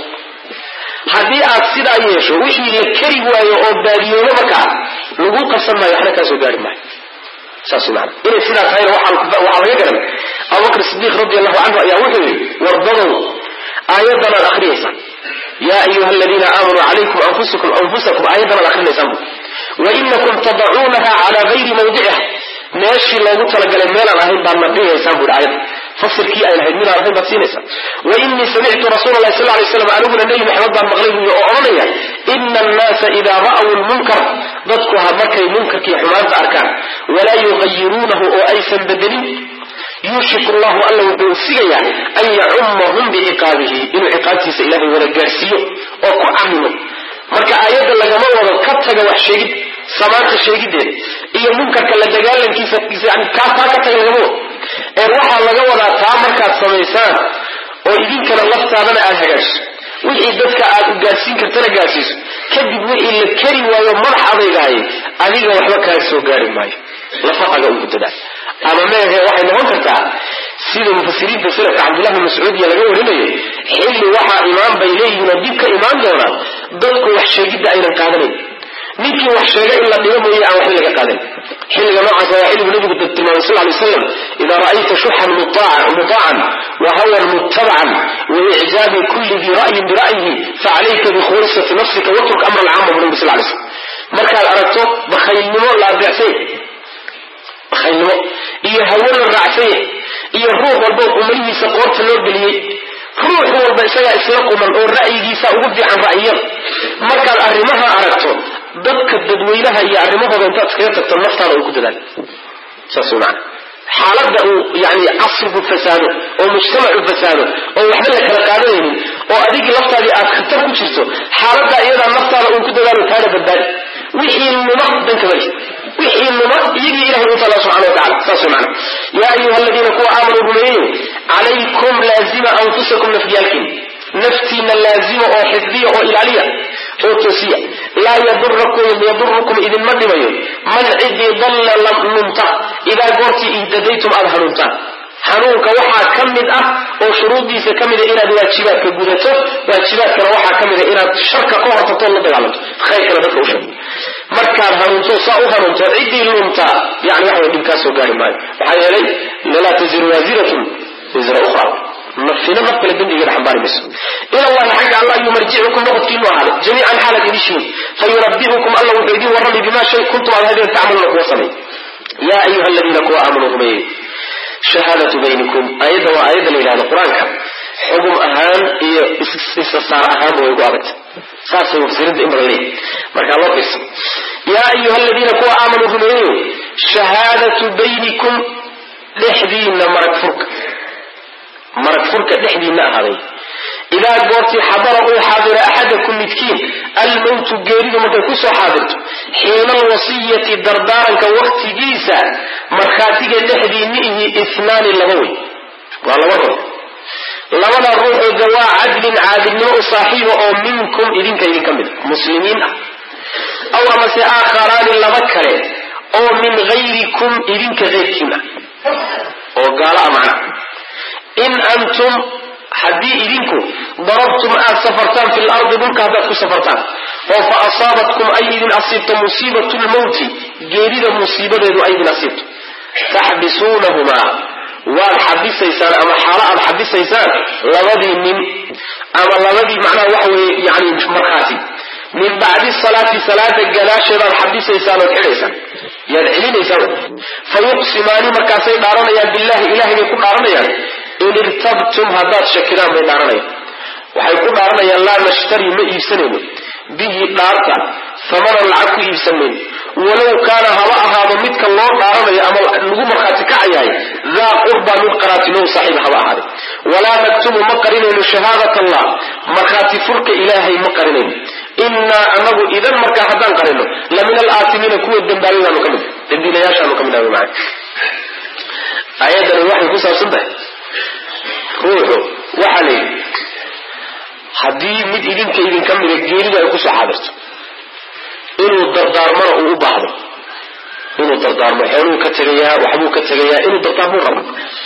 haddii aad sidaa yeesho wixii la keri waayo oo baadiyoobo markaa lagu qabsan maayo waxna kaasoo gaari maayo saas maana inay sidaa tahayna waxaa laga garan abubakr sidiiq radi allahu canhu ayaa wuxuu yihi wardadow aayadanaad akrinaysaan yaa ayuha aladiina aamanuu calaykum anfusakum anfusakum aayadanaad akrinaysaan wainakum tadacuunaha calaa gayri mawdiciha meeshii loogu talagalay meelaan ahayn baad na dhigaysaan buhi aayadda fasirkii ay lahayd midaan ahayn baad siinaysaa wa inii samictu rasuula lahi sal lay slam aniguna nebi maxamed baan maqlay buuyi oo odhanaya ina annaasa idaa ra'w lmunkar dadku ha markay munkarkii xumaanta arkaan walaa yugayiruunahu oo aysan bedelin yuushiku llahu alla wuxuu sigayaa an yacummahum biciqaabihi inuu ciqaabtiisa ilaahay wada gaadhsiiyo oo ku camimo marka aayadda lagama wado ka taga wax sheegid samaanta sheegideeda iyo munkarka la dagaalankiisa yani kaa taa ka taga lagama wado ee waxaa laga wadaa taa markaad samaysaan oo idinkana laftaadana aad hagaajiso wixii dadka aad u gaadhsiin kartana gaadhsiiso kadib wixii la keri waayo madax adaygahay adiga waxba kaa soo gaari maayo lafaqaga ugu dadaal ama meehe waxay noqon kartaa sida mufasiriinta salafka cabdullah bin mascuudiya laga warinayo xilli waxaa imaan bay leeyihiin oo dib ka imaan doonaa dadku wax sheegidda aynan qaadanayn ninkii wax sheega in la dhigo mooye aan waxba laga qaadan xilliga noocaas waa xilligu nabigu tilmaamay sal lay slam idaa ra'ayta shuxan mutaacan wa hawan muttabacan wa icjaabi kulli dii ra'yin bira'yihi facalayka bikhulisati nafsika watruk amra alcaama bu nabi sal lay slam markaad aragto bakhaylnimo la adeecsay bakhaylnimo iyo hawo la raacsanya iyo ruux walba umalihiisa qoorta loo geliyey ruux walba isagaa isla quman oo ra'yigiisa ugu fiican ra'yiyada markaad arrimaha aragto dadka dadweynaha iyo arrimahooda intaad iskaga tagto naftaada uu ku dadaal saas wey macana xaaladda uu yani casrigu fasaado oo mujtamacu fasaado oo waxba la kala qaadanaynin oo adigii laftaadii aad khatar ku jirto xaaladdaa iyadaa naftaada uun ku dadaalo taana badbaadi wixii numa danka mali wixii numa iyagii ilahay u taala subxana wa tacala saas wey macana yaa ayuha aladiina kuwa aamanuu rumeeyeyo calaykum laazima anfusakum nafyaalkiin naftiina laazima oo xifdiya oo ilaaliya oo toosiya laa yadurukum idinma dhibayo man cidii dalla lunta idaa goortii ihdadaytum aada hanuuntaan hanuunka waxaa ka mid ah oo shuruuddiisa ka mida inaad waajibaadka gudato waajibaadkana waxaa ka mida inaad sharka ka hortagtoo la dagaalanto khayrkana dadka u sheeg markaad hanuunto saa u hanuunto ciddii luntaa yani waxa way dhibkaasoo gaari maayo maxaa yeelay laa taziru waasiratun wisra ukhra nafina naf kale dembigeeda xambaari mayso ila allahi xagga alla ayuu marjicukum noqodkiinu ahaaday jamiican xaalaad idishiin fayunabiukum alla wuxuu idin warramay bimaa shay kuntum aad hadeen tacmaluuna kuwa samay yaa ayuha aladiina kuwa aamanuu rumeeyey shahaadatu baynikum aayadda waa aayadda la yidhahdo qur-aanka xugum ahaan iyo isasaar ahaanba way ugu adagta saasay mufsiriinta in badan leeyihin markaa loo fiirsa yaa ayuha aladiina kuwa aamanuu rumeeyeyo shahaadatu baynikum dhexdiina marag furka marag furka dhexdiina ahaaday idaa goortii xadara uu xaadiro axadakum midkiin almowtu geeridu markay kusoo xaadirto xiina alwasiyati dardaaranka waktigiisa markhaatiga dhexdiiniihi isnaani laba wey waa laba ruux labada ruuxoo dawaa cadlin caadilnimo u saaxiiba oo minkum idinka idinka mid muslimiin ah aw amase aakharaani laba kale oo min hayrikum idinka keyrkiina oo gaala a macna in antum haddii idinku darabtum aad safartaan fi lardi dhulka haddaad ku safartaan oo fa asaabatkum ay idin asiibto musiibatu lmowti geerida musiibadeedu ay idin asiibto taxbisuunahumaa waad xabisaysaan ama xaalo aad xabisaysaan labadii nin ama labadii macnaha waxa weeye yani markhaati min bacdi salaati salaada gadaasheedaad xabisaysaan ood xidhaysaan yaad celinaysaan fa yuqsimaani markaasay dhaaranayaan billahi ilahay bay ku dhaaranayaan in irtabtum haddaad shakidaan bay dhaaranayaan waxay ku dhaaranayaan laa nashtari ma iibsanayno bihi dhaarta hamanan lacag ku iibsan mayno walow kaana haba ahaado midka loo dhaaranayo ama lagu markhaati kacayahay daa qurba mid qaraatinow saaxiib haba ahaade walaa naktumu ma qarinayno shahaadat allah markhaati furka ilaahay ma qarinayno innaa anagu idan markaa haddaan qarino la min alaatimiina kuwa dembaabay baanu ka mid dambiilayaashaanu ka mid ah maa aayadani waxay ku saabsan tahay ruuxu waxaa la yidhi haddii mid idinka idinka mida geeridu ay kusoo xaadirto inuu dardaarmana uu u baahdo inuu dardaarmo xooluu ka tegayaa waxbuu ka tegayaa inuu dardaarmuu rabo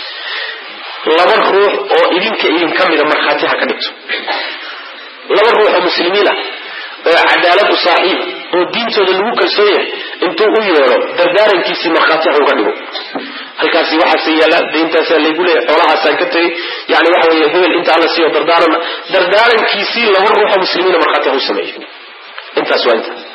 laba ruux oo idinka idinka mida markhaati ha ka dhigto laba ruux oo muslimiin ah oo cadaalad u saaxiiba oo diintooda lagu kalsoon yahay intuu u yeedho dardaarankiisii markhaati ha uga dhigo halkaasi waxaase yaalla dayntaasaa laygu leeyahy xoolahaasaan ka tegay yani waxa weeye hebel inta alla siiyo dardaaran dardaarankiisii laba ruuxoo muslimiina markhaati ha u sameeyo intaas waa intaas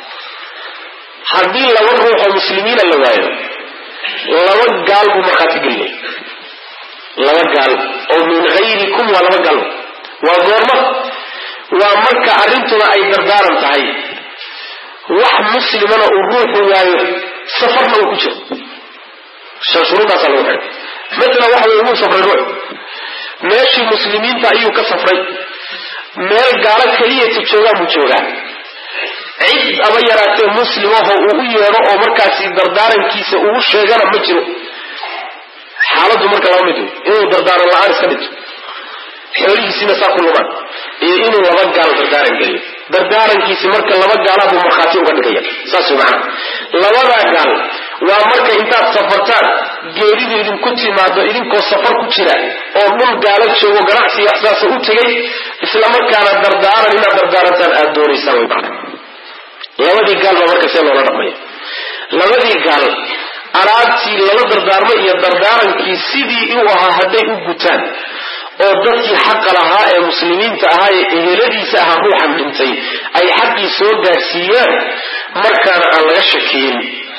haddii laba ruuxoo muslimiina la waayo laba gaal buu markhaati gelinaya laba gaal oo min hayrikum waa laba gaal waa goorma waa marka arrintuna ay dardaaran tahay wax muslimana uu ruuxu waayo safarna uu ku jiro shan shuruudaasaa lagu xidhay matala waxa weye wuu safray ruux meeshii muslimiinta ayuu ka safray meel gaalo keliyata joogaan buu joogaa cid aba yaraatee muslimaho uu u yeedho oo markaasi dardaarankiisa ugu sheegana ma jiro xaaladdu marka laba mid wey inuu dardaaran la-aan iska dhinto xoolihiisiina saa ku lumaan iyo inuu laba gaal dardaaran geliyo dardaarankiisi marka laba gaalaha buu markhaati uga dhigaya saas wey macana labadaa gaal waa marka intaad safartaan geeridu idinku timaado idinkoo safar ku jira oo dhul gaala joogo ganacsi waxsaasa u tegay islamarkaana dardaaran inaad dardaarantaan aada doonaysaan way macana labadii gaal baa marka see loola dhaqmaya labadii gaal alaabtii lala dardaarmo iyo dardaarankii sidii u ahaa hadday u gutaan oo dadkii xaqa lahaa ee muslimiinta ahaa ee eheladiisa ahaa ruuxan dhintay ay xaqii soo gaadhsiiyaan markaana aan laga shakiyin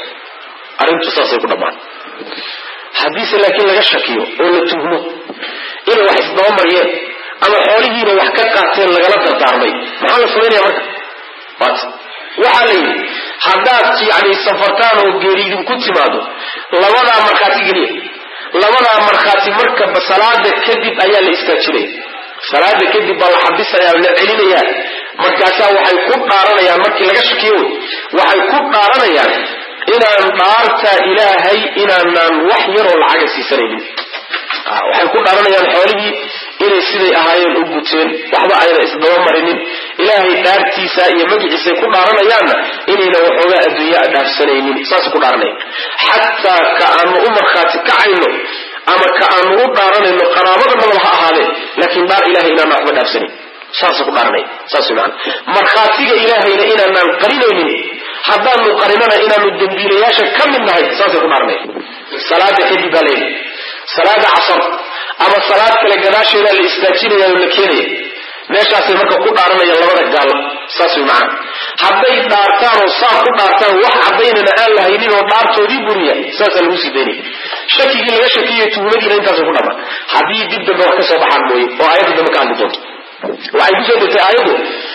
arrintu saasay ku dhammaan haddiise laakiin laga shakiyo oo la tuhmo inay wax isdaba mariyeen ama xoolihiina wax ka qaateen lagala dardaarmay maxaa la samaynaya marka waat waxaa la yidhi haddaad yani safartaan oo geeri idinku timaado labadaa markhaati geliya labadaa markhaati marka salaada kadib ayaa la istaajinaya salaada kadib baa la xabisaya la celinayaa markaasaa waxay ku dhaaranayaan markii laga shakiyo wey waxay ku dhaaranayaan inaan dhaarta ilaahay inaanaan wax yaroo lacaga siisanaynin waxay ku dhaaranayaan xoolihii inay siday ahaayeen u guteen waxba ayna isdaba marinin ilaahay dhaartiisa iyo magiciisay ku dhaaranayaanna inayna waxoogaa adduunya dhaafsanaynin saasay ku dhaaranaya xataa ka aanu u markhaati kacayno ama ka aanu u dhaaranayno qaraabada nabal ha ahaadeen laakiin dhaar ilahay inaana waxba dhaafsanayn saasay ku dhaaranaya saas macana markhaatiga ilaahayna inaanaan qarinaynin haddaanu qarinana inaanu dembiilayaasha ka mid nahay saasay ku dhaaranaya salaada kadib baa leeyahy salaada casar ama salaad kale gadaasheedaa la istaajinaya oo la keenaya meeshaasay marka ku dhaaranayaan labada gaal saas way macana hadday dhaartaan oo saa ku dhaartaan wax caddaynana aan la haynin oo dhaartoodii buriya saasaa lagu sii daynaya shakigii laga shakiyo tuhumadiina intaasay ku dhamaan haddii dib dambe wax ka soo baxaan mooye oo aayadda dambe ka hadli doonto waxay kusoo degtay aayaddu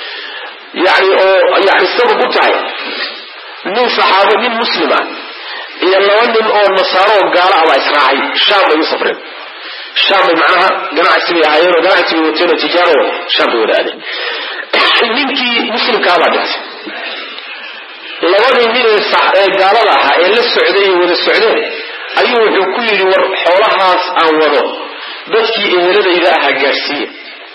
yani oo yani sabab u tahay nin saxaabo nin muslim ah iyo laba nin oo nasaaro oo gaalo ah baa israacay shaam bay u safreen shaam bay macnaha ganacsi bay ahaayeen oo ganacsi bay wateen oo tijaaro shaam bay wada aadeen ninkii muslimkaa baa dhintay labadii nin ee gaalada ahaa ee la socday ee wada socdeen ayuu wuxuu ku yidhi war xoolahaas aan wado dadkii eheladayda ahaa gaadhsiiya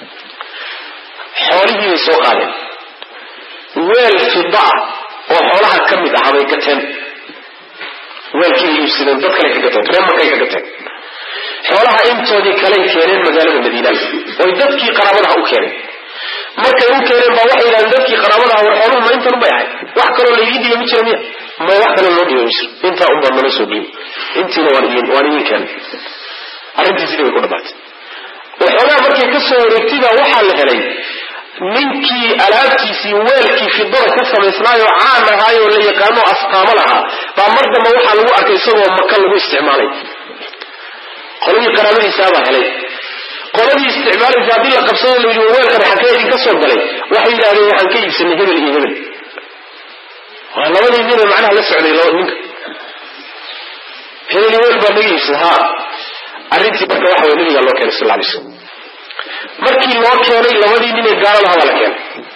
xoolihii bay soo qaadeen weel fida ah oo xoolaha ka mid ahaa bay gateen weelkii bay iibsadeen dad kale ka gateen reer markay ka gateen xoolaha intoodii kaley keeneen magaalada madiina oy dadkii qaraabadaha u keeneen markay u keeneen baa waxay yidhahdeen dadkii qaraabadaha war xooluhu ma intan ubay ahay wax kaloo laydii dhiiba ma jira miya ma wax kaloo loo dhiiba ma jiro intaa unbaa nala soo dhiiba intiina waan idin waan idin keenay arrintii sidii bay ku dhamaatay waxoogaa markay ka soo wareegtay baa waxaa la helay ninkii alaabtiisii weelkii fidada ka samaysnaayoo caan ahaayoo la yaqaano astaamo lahaa baa mar dambe waxaa lagu arkay isagoo maka lagu isticmaalay qoladii qaraabadiisaabaa helay qoladii isticmaalaysa haddii la qabsado la yidhi weelkan xagee idinka soo galay waxay yidhahdeen waxaan ka iibsanay hebel iyo hebel waa labadii nin ee macnaha la socday laba ninka hebel iyo hebel baa naga iibsada haa arrintii marka waxa way nabigaa loo keenay sal alay slam markii loo keenay labadii nin ee gaaladaha baa la keenay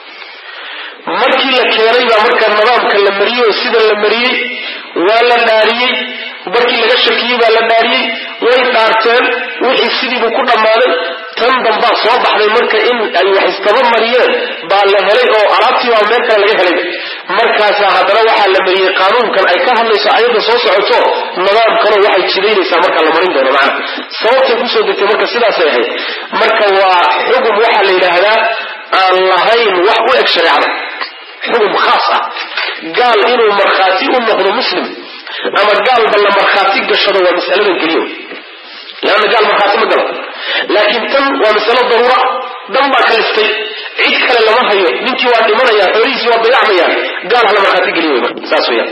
markii la keenay baa marka nidaamka la mariyey oo sida la mariyey waa la dhaariyey markii laga shakiyey baa la dhaariyey way dhaarteen wixii sidiibuu ku dhammaaday tan dambaa soo baxday marka in ay wax istaba mariyeen baa la helay oo alaabtii baa meel kale laga helay markaasaa haddana waxaa la mariyey qaanuunkan ay ka hadlayso ayadda soo socoto nidaamkanoo waxay jidaynaysaa marka la marin doono macna sababtay kusoo degtay marka sidaasay ahayd marka waa xugum waxaa la yidhaahdaa aan lahayn wax u eg shareecada xugum khaas ah gaal inuu markhaati u noqdo muslim ama gaalba la markhaati gashado waa masaladan keliya leanna gaal markhaati ma galo laakiin tan waa masalo daruura dan baa kalistay cid kale lama hayo ninkii waa dhimanaya xoolihiisii waa dayacmayaan gaal hala markhaati geliy marka saas weyaan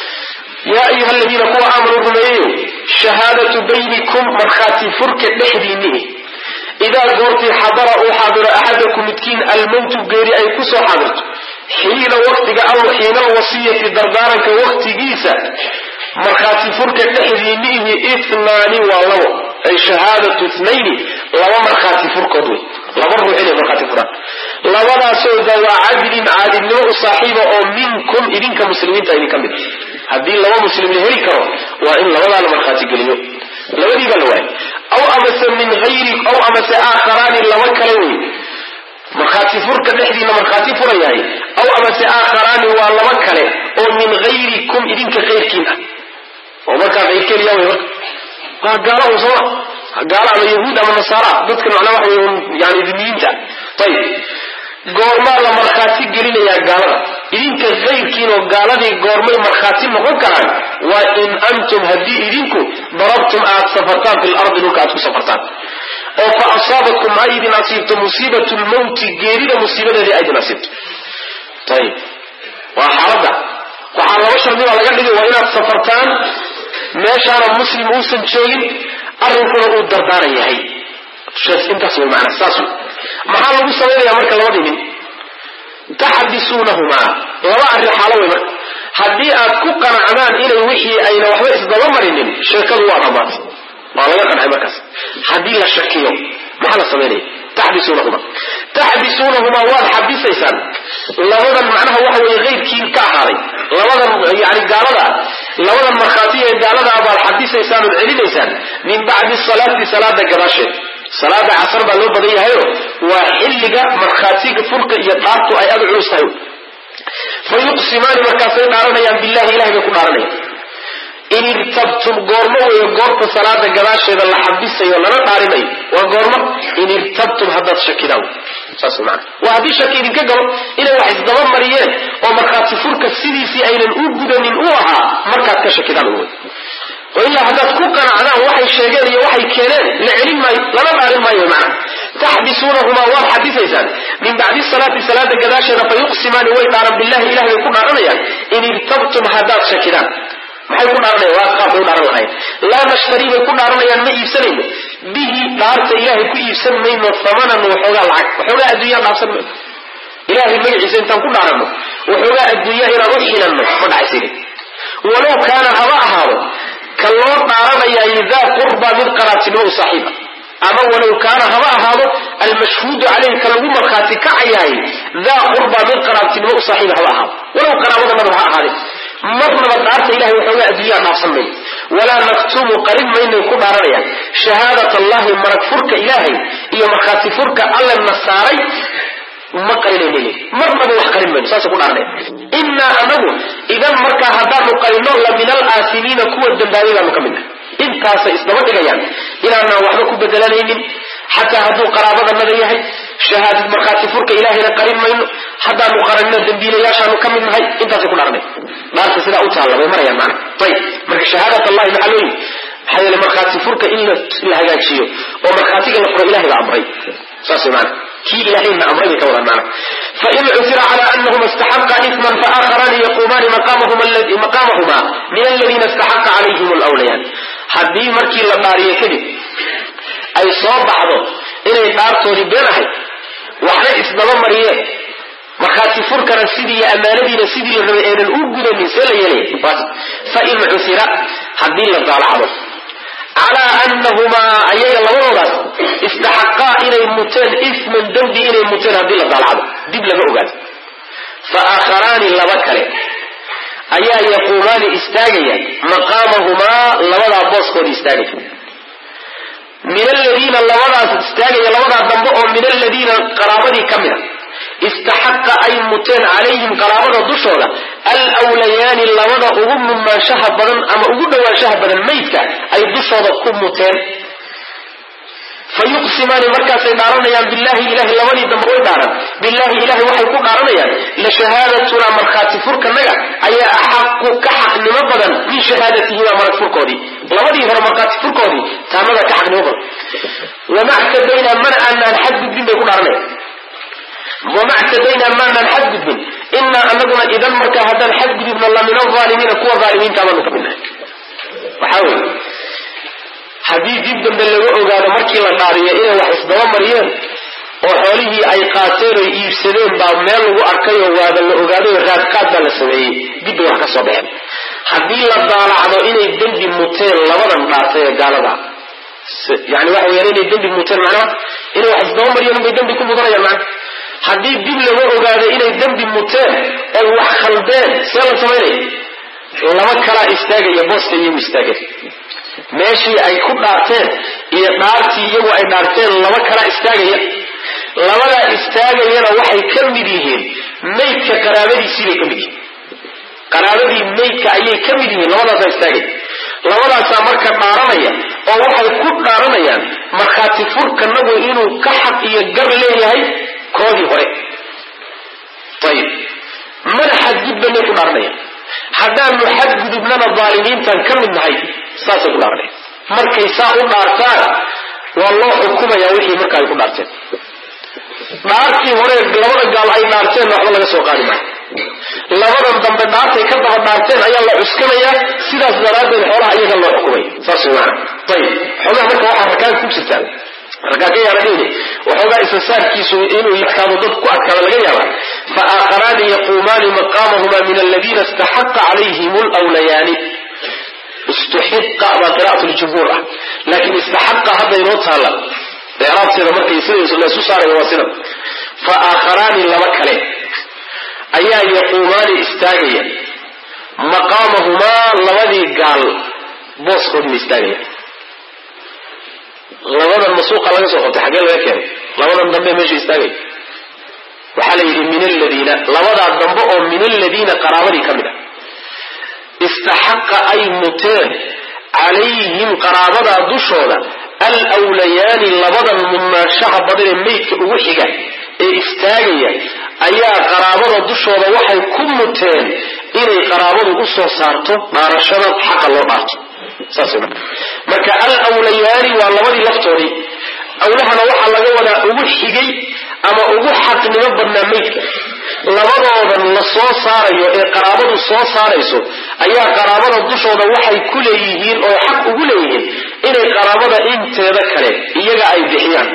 yaa ayuha aladiina kuwa aamanuu rumeeyeyo shahaadatu baynikum markhaati furka dhexdiinnihi idaa goortii xadara uu xaadiro axadakum midkiin almowtu geeri ay ku soo xaadirto xiina waktiga aw xiina alwasiyati dardaaranka waktigiisa markhaati furka dhexdiinnihi itnaani waa labo ay shahaadatu itnayni laba markhaati furkood wey laba ruux inay markhaati furaan labadaasoo dawaa cadlin caadilnimo u saaxiiba oo minkum idinka muslimiinta idinka mid haddii laba muslim la heli karo waa in labadaa la markhaati geliyo labadii baa la waayay aw amase min hayri aw amase aakharaani laba kale wey markhaati furka dhexdiina markhaati furayahay aw amase aakharaani waa laba kale oo min hayrikum idinka kayrkiin ah oo markaa kayrkeen yaa wey marka waa gaala un sooma gaala ama yahuud ama nasaara dadka macnaa waxa wey yani dimiyiinta ayib goormaa la markhaati gelinayaa gaalada idinka kayrkiinoo gaaladii goormay markhaati noqon karaan waa in antum haddii idinku darabtum aad safartaan fi lardi dhulka aad ku safartaan oo fa asaabatkum ha idin asiibto musiibatu lmowti geerida musiibadeedii a idin asiibto ayib waa xaaladda waxaa laba shardi baa laga dhigay waa inaad safartaan meeshaana muslim uusan joogin arrinkuna uu dardaaran yahay intaas way maanaa saas wey maxaa lagu samaynayaa marka labadii nin taxdisuunahumaa laba arrin xaalo wey marka haddii aad ku qanacdaan inay wixii ayna waxba isdaba marinin sheekadu waa dhammaatay waa laga qancay markaas haddii la shakiyo maxaa la samaynaya taxdisuunahuma taxdisuunahumaa waad xabisaysaan labadan macnaha waxa weeye keyrkii ka ahaaday labadan yani gaalada labadan markhaati ee gaalada baad xabisaysaan ood celinaysaan min bacdi salaati salaada gadaasheed salaada casar baa loo badan yahayo waa xilliga markhaatiga furka iyo dhaartu ay aada culus tahay fa yuqsimaani markaasay dhaaranayaan billahi ilahay bay ku dhaaranayaan in irtabtum goormo weeye goorta salaada gadaasheeda la xabisayo lana dhaarinayo waa goormo in irtabtum haddaad shakidaan saas maana waa haddii shaki idinka galo inay wax isdaba mariyeen oo markhaati furka sidiisii aynan u gudanin u ahaa markaad ka shakidaan wey oo ilaa haddaad ku qanacdaan waxay sheegeen iyo waxay keeneen la celin maayo lana dhaarin maayo macna taxbisuunahumaa waad xabisaysaan min bacdi salaati salaada gadaasheeda fa yuqsimaani way dhaaran billahi ilahay bay ku dhaaranayaan in irtabtum haddaad shakidaan maxay ku dhaaranayaan waa qaabkay u dhaaran lahayn laa nashtarii bay ku dhaaranayaan ma iibsanayno bihi dhaarta ilaahay ku iibsan mayno hamanan waxoogaa lacag waxoogaa adduunyaa dhaafsan mayno ilahay magaciisa intaan ku dhaaranno waxoogaa adduunyaa inaan u xilanno ma dhacaysini walow kaana haba ahaado ka loo dhaaranayaay daa qurba mid qaraatinimo u saaxiiba ama walow kaana haba ahaado almashhuudu caleyhi ka lagu markhaati kacayahay daa qurba mid qaraabtinimo u saaxiiba haba ahaado walow qaraabadanaba ha ahaadee marnaba dhaarta ilahay waxoogaa adduunyaa dhaafsan mayo walaa naktumu qarin maynay ku dhaaranayaan shahaadat allahi marag furka ilaahay iyo markhaati furka alla na saaray ma qarinayna marnaba wax qarin mayno saasa ku dhaarnay innaa anagu idan markaa haddaanu qarino la min alaasimiina kuwa dambaabay baanu ka midnahay intaasay isdaba dhigayaan inaanaan waxba ku bedelanaynin xataa hadduu qaraabadanada yahay shahaadad markhaati furka ilaahayna qarin mayno haddaanu qaranino dambiilayaashaanu ka mid nahay intaasay ku dhaarnay dhaarta sidaa u taalla bay marayaan macna ayib marka shahaadat allahi maxaa loo yimi maxaa yeele markhaati furka in la hagaajiyo oo markhaatiga la furo ilahay baa amray saas way maana kii ilahayna amray bay ka wadaan maana fain cusira cala anahuma istaxaqa isman faaakharaani yaquumaani maqaamahuma min aladiina istaxaqa calayhim lwlayaan haddii markii la dhaariyo kadib ay soo baxdo inay dhaartoodii been ahayd waxna isdaba mariyeen markhaati furkana sidii iyo ammaanadiina sidii la rabay aynan u gudanin see la yeelaya fain cusira haddii la daalacdo calaa anahumaa ayaga labadoodaas istaxaqaa inay muteen isman dembi inay muteen haddii la daalacdo dib laga ogaado fa aakharaani laba kale ayaa yaquumaani istaagaya maqaamahumaa labadaa booskooda istaagaya min aladiina labadaas istaagaya labadaa dambe oo min aladiina qaraabadii ka mid a istaxaqa ay muteen calayhim qaraabada dushooda alwlayaani labada ugu mumaanshaha badan ama ugu dhawaanshaha badan maydka ay dushooda ku muteen fa yuqsimaani markaasay dhaaranayaan billahi ilahi labadii dambe way dhaaran billahi ilahi waxay ku dhaaranayaan la shahaadatunaa markhaati furkanaga ayaa axaqu ka xaqnimo badan min shahaadatihimaa marag furkoodii labadii hore markhaati furkoodii taamada ka xaqnimo badan wama ctadaynaa mana aanaan xadgudbin bay ku dhaaranayaan wama ctadaynaa maanaan xadgudbin inaa anaguna idan markaa haddaan xadgudubno la min alaalimiina kuwa aalimiinta baanu ka midnahay waxaa weye haddii dib dambe laga ogaado markii la dhaariyo inay wax isdaba mariyeen oo xoolihii ay qaateen oy iibsadeen baa meel lagu arkayoo waaba la ogaaday raadqaad baa la sameeyey dib bay wax ka soo baxeen haddii la daalacdo inay dembi muteen labadan dhaartay ee gaalada yani waxa weyaan inay dembi muteen macnaha inay wax isdaba mariyeen bay dembi ku mudanayaan macna haddii dib laga ogaado inay dembi muteen oy wax khaldeen see la samaynaya laba kalaa istaagaya booska iyagu istaageen meeshii ay ku dhaarteen iyo dhaartii iyagu ay dhaarteen laba kalaa istaagaya labadaa istaagayana waxay ka mid yihiin maydka qaraabadiisiibay ka mid yihiin qaraabadii maydka ayay ka mid yihiin labadaasaa istaagaya labadaasaa marka dhaaranaya oo waxay ku dhaaranayaan markhaati furkanagu inuu ka xaq iyo gar leeyahay koodii hore ayib mana xadgudbanay ku dhaaranaya haddaanu xadgudubnana daalimiintan ka mid nahay saasay ku dhaaranaya markay saa u dhaartaan waa loo xukumaya wixii marka ay ku dhaarteen dhaartii hore labada gaal ay dhaarteen waxba laga soo qaadi maayo labadan dambe dhaartay ka daba dhaarteen ayaa la cuskanayaa sidaas daraaddeed xoolaha iyaga loo xukumaya saas way maana ayib xoogaha marka waxaa rakaan ku jirtaan rakaan ka yaala dhihni waxoogaa isasaarkiisu inuu adkaado dad ku adkaado laga yaaba fa aakharaani yaquumaani maqaamahuma min aladiina istaxaqa calayhim lwlayaani istuxiqa baa qira'at ljumhuur ah laakiin istaxaqa hadda inoo taalla icraabteeda markay sida laysu saaraya waa sidan fa aakharaani laba kale ayaa yaquumaani istaagaya maqaamahumaa labadii gaal booskoodii ba istaagaya labadan masuuqa laga soo qabtay xaggee laga keenay labadan dambe meesha istaagaya waxaa la yidhi min aladiina labadaa dambe oo min aladiina qaraabadii ka mid a istaxaqa ay muteen calayhim qaraabadaa dushooda alwlayaani labadan mudnaanshaha badan ee meydka ugu xiga ee istaagaya ayaa qaraabada dushooda waxay ku muteen inay qaraabadu u soo saarto dhaarashada xaqa loo dhaarto saas marka alwlayaani waa labadii laftoodii awlahana waxaa laga wadaa ugu xigay ama ugu xaqnimo badnaa meydka labadoodan la soo saarayo ee qaraabadu soo saarayso ayaa qaraabada dushooda waxay ku leeyihiin oo xaq ugu leeyihiin inay qaraabada inteeda kale iyaga ay bixiyaan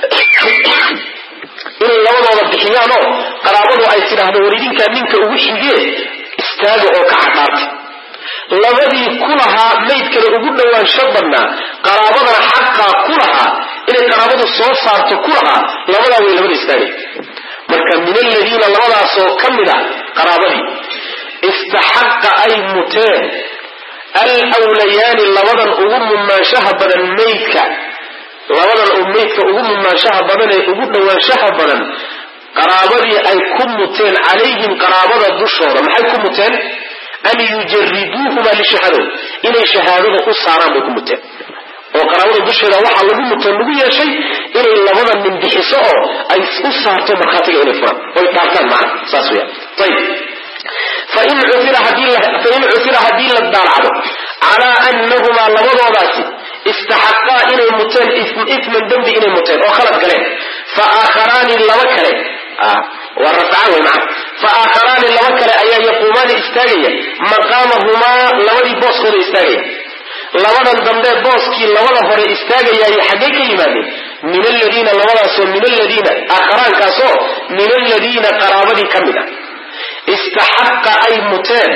inay labadooda bixiyaan oo qaraabadu ay tidhaahdo waridinkaa ninka ugu xigee istaaga oo ka cadhaarta labadii ku lahaa maydkana ugu dhowaansho badnaa qaraabadana xaqaa ku lahaa inay qaraabadu soo saarto ku lahaa labadaa way labada istaagay marka min aladiina labadaasoo ka mid a qaraabadii istaxaqa ay muteen alwlayaani labadan ugu mudnaanshaha badan maydka labadan uu maydka ugu mudnaanshaha badan ee ugu dhowaanshaha badan qaraabadii ay ku muteen calayhim qaraabada dushooda maxay ku muteen an yujariduuhuma lishahaado inay shahaadada u saaraan bay ku muteen oo qaraabada dusheeda waxaa lagu muteen lagu yeeshay inay labada nin bixiso oo ay u saarto markhaatiga inay furaan oy dhaartaan macna saas weya ayib fain cufira haddii la daalacdo calaa anahumaa labadoodaasi istaxaqaa inay muteen ifman dembi inay muteen oo khalad galeen fa aakharaani laba kale waa rafcaan wey macana fa aakharaani laba kale ayaa yaquumaani istaagaya maqaamahumaa labadii booskooda istaagaya labadan dambe booskii labada hore istaagayaay xaggay ka yimaadeen min aladiina labadaasoo min aladiina aakharaankaasoo min aladiina qaraabadii ka mid ah istaxaqa ay muteen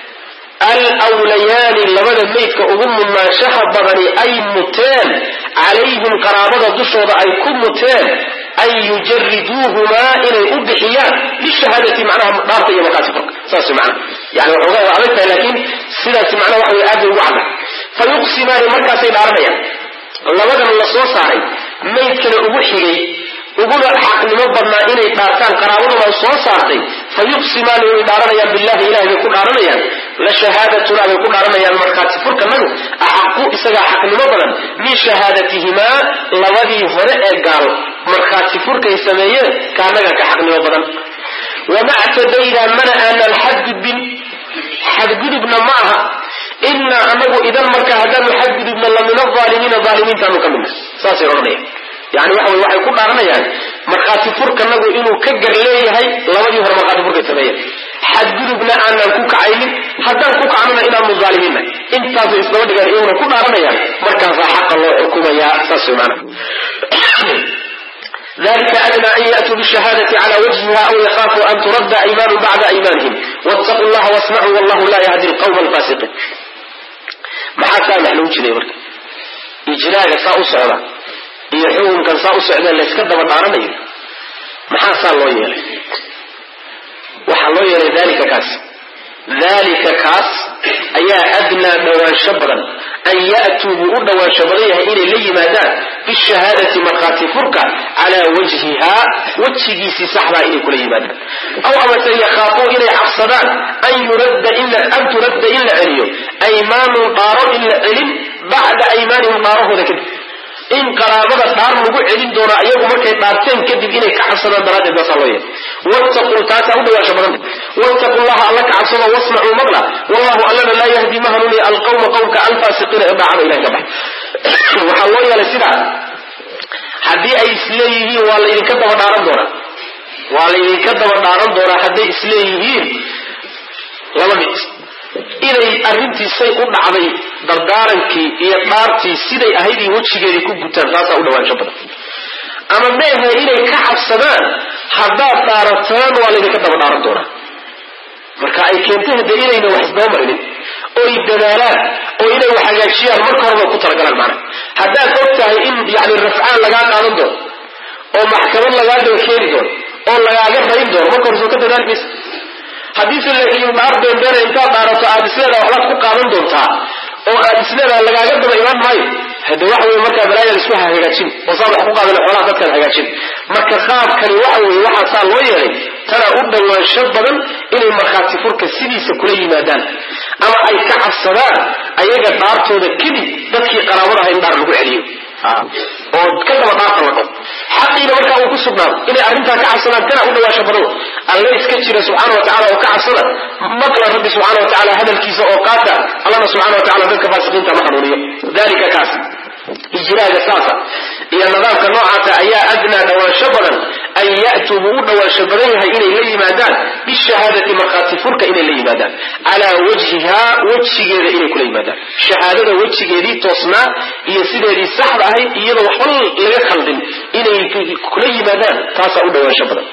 alwlayaani labada maydka ugu mudnaanshaha badani ay muteen calayhim qaraabada dushooda ay ku muteen an yujariduuhumaa inay u bixiyaan lishahaadati macnaha dhaarta iyo markaasi furka saas macna yani waxoogaa waa adag tahay laakiin sidaasi macnaha waxa way aad bay ugu cadda fa yuqsimaani markaasay dhaaranayaan labadan la soo saaray maydkana ugu xigay uguna xaqnimo badnaa inay dhaartaan qaraabaduna soo saartay fa yuqsimaani way dhaaranayaan billahi ilahay bay ku dhaaranayaan la shahaadatuna bay ku dhaaranayaan markhaati furkanagu axaqu isagaa xaqnimo badan min shahaadatihimaa labadii hore ee gaal markhaati furkay sameeyeen kaanaga ka xaqnimo badan wama ctadaynaa mana aanan xadgudbin xadgudubna ma aha inaa anagu idan marka haddaanu xadgudubna la min aalimiina aalimiintaanu ka midna saasay odhanayaan yani waxa wey waxay ku dhaaranayaan markhaati furkanagu inuu ka gar leeyahay labadii hore markhaati furkay sameeyeen xadgudubna aanaan ku kacaynin haddaan ku kacnona inaanu aalimiinna intaasay isdaba dhigaan iyaguna ku dhaaranayaan markaasaa xaqa loo xukumayaa saas wey maana dalika adna an yaأtuu bshahaadati cla wajhiha aw yakhaafuu an turadda aymaanu bacda aymaanihim wاtaquu llaha wasmacuu wallahu la yahdi lqwma alfasiqiin maxaa saa max lagu jiray marka ijraaga saa u socda iyo xukunkan saa u socdee layska daba dhaaranayo maxaa saa loo yeelay waxaa loo yeelay dalika kaas dalika kaas ayaa adnaa dhowaansho badan an ya'tuu buu u dhowaansho badan yahay inay la yimaadaan bishahaadati markhaati furka calaa wajhihaa wejigiisii saxdaa inay kula yimaadaan aw amase yakhaafuu inay cabsadaan an yuradda an turadda in la celiyo aymaanun dhaaro in la celin bacda aymaanihim dhaarahooda kadib in qaraabada dhaar lagu celin doonaa iyagu markay dhaarteen kadib inay ka cabsadaan daraaddeed baasaa loo yeelay wattaquu taasaa u dhawaasho badanta wattaquu llaha alla ka cabsado wasmacuu maqla wallahu allana laa yahdi ma hanuuniya alqawma qowmka alfaasiqiina ee daacada ilahi ka bax waxaa loo yeelay sidaa haddii ay isleeyihiin waa laydinka daba dhaaran doonaa waa laydinka daba dhaaran doonaa hadday isleeyihiin laba mid inay arrintiisay u dhacday dardaarankii iyo dhaartii siday ahayd iyo wejigeedii ku gutaan taasaa u dhawaansho badan ama meehe inay ka cabsadaan haddaad dhaarataan waa laydinka daba dhaaran doonaa marka ay keentay hadee inayna wax isdaba marinin oy dadaalaan oo inay wax hagaajiyaan marka horeba ku talagalaan macna haddaad og tahay in yani rafcaan lagaa qaadan doono oo maxkamad lagaa daba keeni doono oo lagaaga rayn doono marka hore soo ka dadaali maysa haddiise laakiin dhaar beenbeena intaad dhaarato aad isleedaha waxbaad ku qaadan doontaa oo aad isleedaha lagaaga daba imaan maayo hade waxa weye markaa balaayaad isku hagaajin oo saad wax ku qaadan xoolaha dadkaad hagaajin marka qaabkani waxa weye waxaa saa loo yeelay tana u dhawaansho badan inay markhaati furka sidiisa kula yimaadaan ama ay ka cabsadaan ayaga dhaartooda kadib dadkii qaraabadaha in dhaar lagu celiyo oo ka daba dhaarta la dho xaqiina markaa uu ku sugnaado inay arrintaa ka cabsadaan tana u dhawaasho badan alle iska jira subxaana wa tacala oo ka cabsada maqla rabbi subxaana wa tacala hadalkiisa oo qaata allana subxana wa tacala dadka faasiqiinta ma hanuuniyo dalika kaas ijraaga saasa iyo nidaamka noocaasa ayaa adnaa dhawaansho badan an ya'tuu buu u dhawaansho badan yahay inay la yimaadaan bishahaadati markhaati furka inay la yimaadaan calaa wajhihaa wejigeeda inay kula yimaadaan shahaadada wejigeedii toosnaa iyo sideedii saxda ahayd iyadoo waxba laga khaldin inay kula yimaadaan taasaa u dhawaansho badan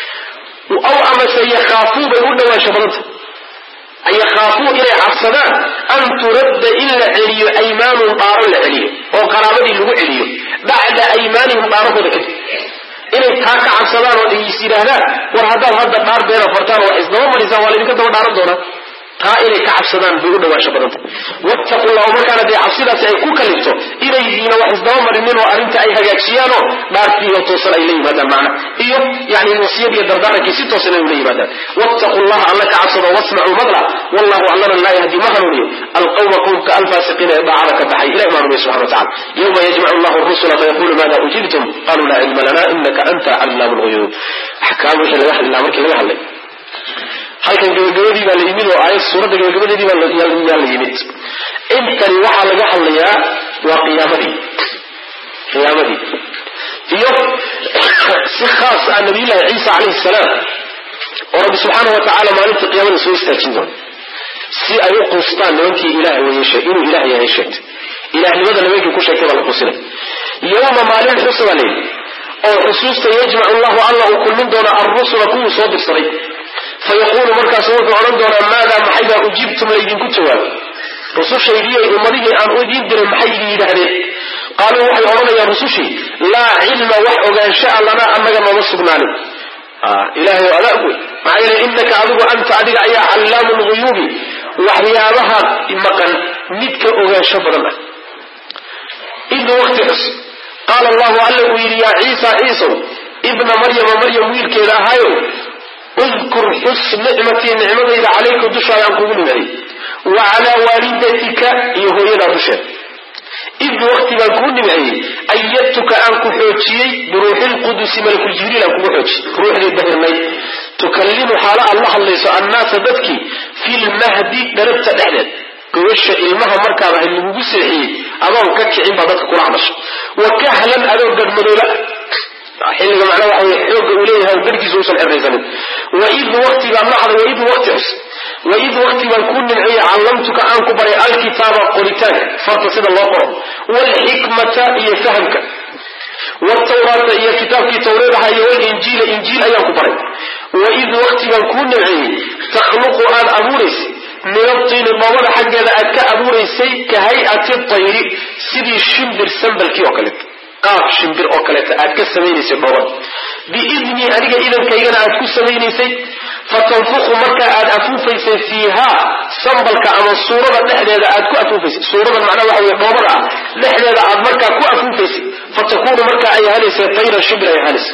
aw amase yakhaafuu bay u dhawaansho badanta yakhaafuu inay cabsadaan an turadda in la celiyo aymaanun dhaaro la celiyo oo qaraabadii lagu celiyo bacda aymaanihim dhaarahooda kadib inay taa ka cabsadaan oo is yidhaahdaan war haddaad hadda dhaar beena fartaan wax isdaba marisaan waa laydinka daba dhaaran doonaa taa inay ka cabsadaan bay u dhawaasho badanta wattaqu llahu markaana dee cabsidaasi ay ku kalifto inaydiina wax isdaba marinin oo arrinta ay hagaajiyaanoo dhaartiiyo toosan ay la yimaadaan macna iyo yani wasiyadiiyo dardaarankii si toosan ay ula yimaadaan wattaqu llaha alla ka cabsado wasmacuu maqla wallahu allana laa yahdi ma hanuuniyo alqawma qowmka alfaasiqiina ee daacada ka baxay ilahi maa rumiy subxana watacala yowma yajmacu llahu rusula fayaqulu maada ujibtum qaluu laa cilma lana inaka anta callaamu lguyuub axkaam wixii laga hadli lahaa markii laga hadlay halkan gabagabadii baa la yimid oo aayad suuradda gabagabadeedii baa yaa la yimid intani waxaa laga hadlayaa waa qiyaamadii qiyaamadii iyo si khaas ah nabiyullahi ciisa calayhi salaam oo rabbi subxaana wa tacaala maalinta qiyaamada soo istaajin doona si ay u quustaan nimankii ilaah weye inuu ilaah yahay sheegtay ilahnimada nimankii ku sheegtay baa la quusinay yowma maalin xusa baa layidhi oo xusuusta yajmacu llahu alla uu kulmin doona alrusula kuwuu soo dirsaday fayaquulu markaasu wuxuu odhan doonaa maadaa maxaybaa ujiibtum laydinku jawaabay rusushaydiiy ummadihii aan u idiin diray maxay idin yidhaahdeen qaaluu waxay odhanayaan rusushii laa cilma wax ogaanshaa lanaa annaga nooma sugnaanin ilahay adaag wey maxaa yeele inaka adigu anta adiga ayaa callaamu lguyuubi waxyaabaha maqan midka ogaansho badan ah id waqti xus qaala allahu alla uu yidhi yaa ciisa ciisow ibna maryama maryam wiilkeeda ahaayow udkur xus nicmatii nicmadayda calayka dushaada aan kugu nimeeyey wa calaa waalidatika iyo hooyadaa dusheeda id waqti baan kuu nimceeyey ayadtuka aan ku xoojiyey biruuxi lqudusi malakuljibriil aan kugu xoojiyey ruuxdii dahirnayd tukallimu xaalo aad la hadlayso annaasa dadkii fi lmahdi dharabta dhexdeed gobasha ilmaha markaad ahayd lagugu seexiyey adoon ka kicin baa dadka kula hadasha wa kahlan adoo gadhmadooba xilliga macnaa waxa wey xooga uu leeyahay darkiisa uusan xiraysanin waid waqti baan nacda waid waqti xus waid waqti baan kuu nimceeyey callamtuka aan ku baray alkitaaba qoritaanka farta sida loo qoro waalxikmata iyo fahamka wtawraata iyo kitaabkii tawreed ahaa iyo walinjiila injiil ayaan ku baray waid waqti baan kuu nimceeyey takhluqu aad abuuraysay min atiini dhoobada xaggeeda aad ka abuuraysay ka hay-ati tayri sidii shimbir sambalkii oo kaleeto qaab shimbir oo kaleeto aad ka samaynaysay dhoobada biidnii aniga idankaygana aad ku samaynaysay fatanfuqu markaa aad afuufaysay fiihaa sambalka ama suurada dhexdeeda aad ku afuufaysay suuradan macnaa waxa wey dhoobada ah dhexdeeda aad markaa ku afuufaysay fatakunu markaa ay ahaanaysa tayran shimbir ay ahaanaysa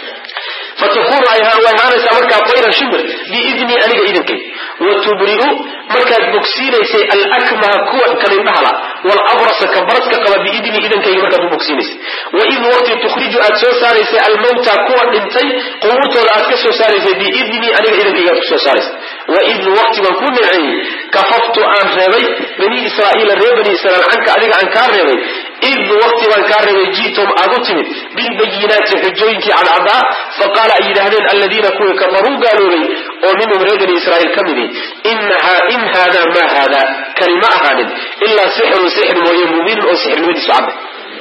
fatakunu way ahaanaysaa markaa tayran shimbir biidnii aniga idankay watubri'u markaad bogsiinaysay alakmaha kuwa kalindhahala walabrasa ka baradka qaba biidnii idankayga markaad u bogsiinaysay waid waqti tukhriju aad soo saaraysay almawta kuwa dhintay qubuurtooda aad ka soo saaraysay biidnii aniga idankayga aad kusoo saaraysay waid waqti baan ku nimceeyey kafaftu aan reebay bani israa'iila reer bani israiil canka adiga aan kaa reebay id waqti baan kaa reebay ji'tum aad u timid bilbayinaati xujooyinkii cadcadaa faqaala ay yidhaahdeen aladiina kuwii kafaruu gaaloobay oo minhum reer bani israa'iil ka midi in haada ma haada kani ma ahaanin ilaa sixirun sixir mooye mubiinun oo sixirnimadiisu cadda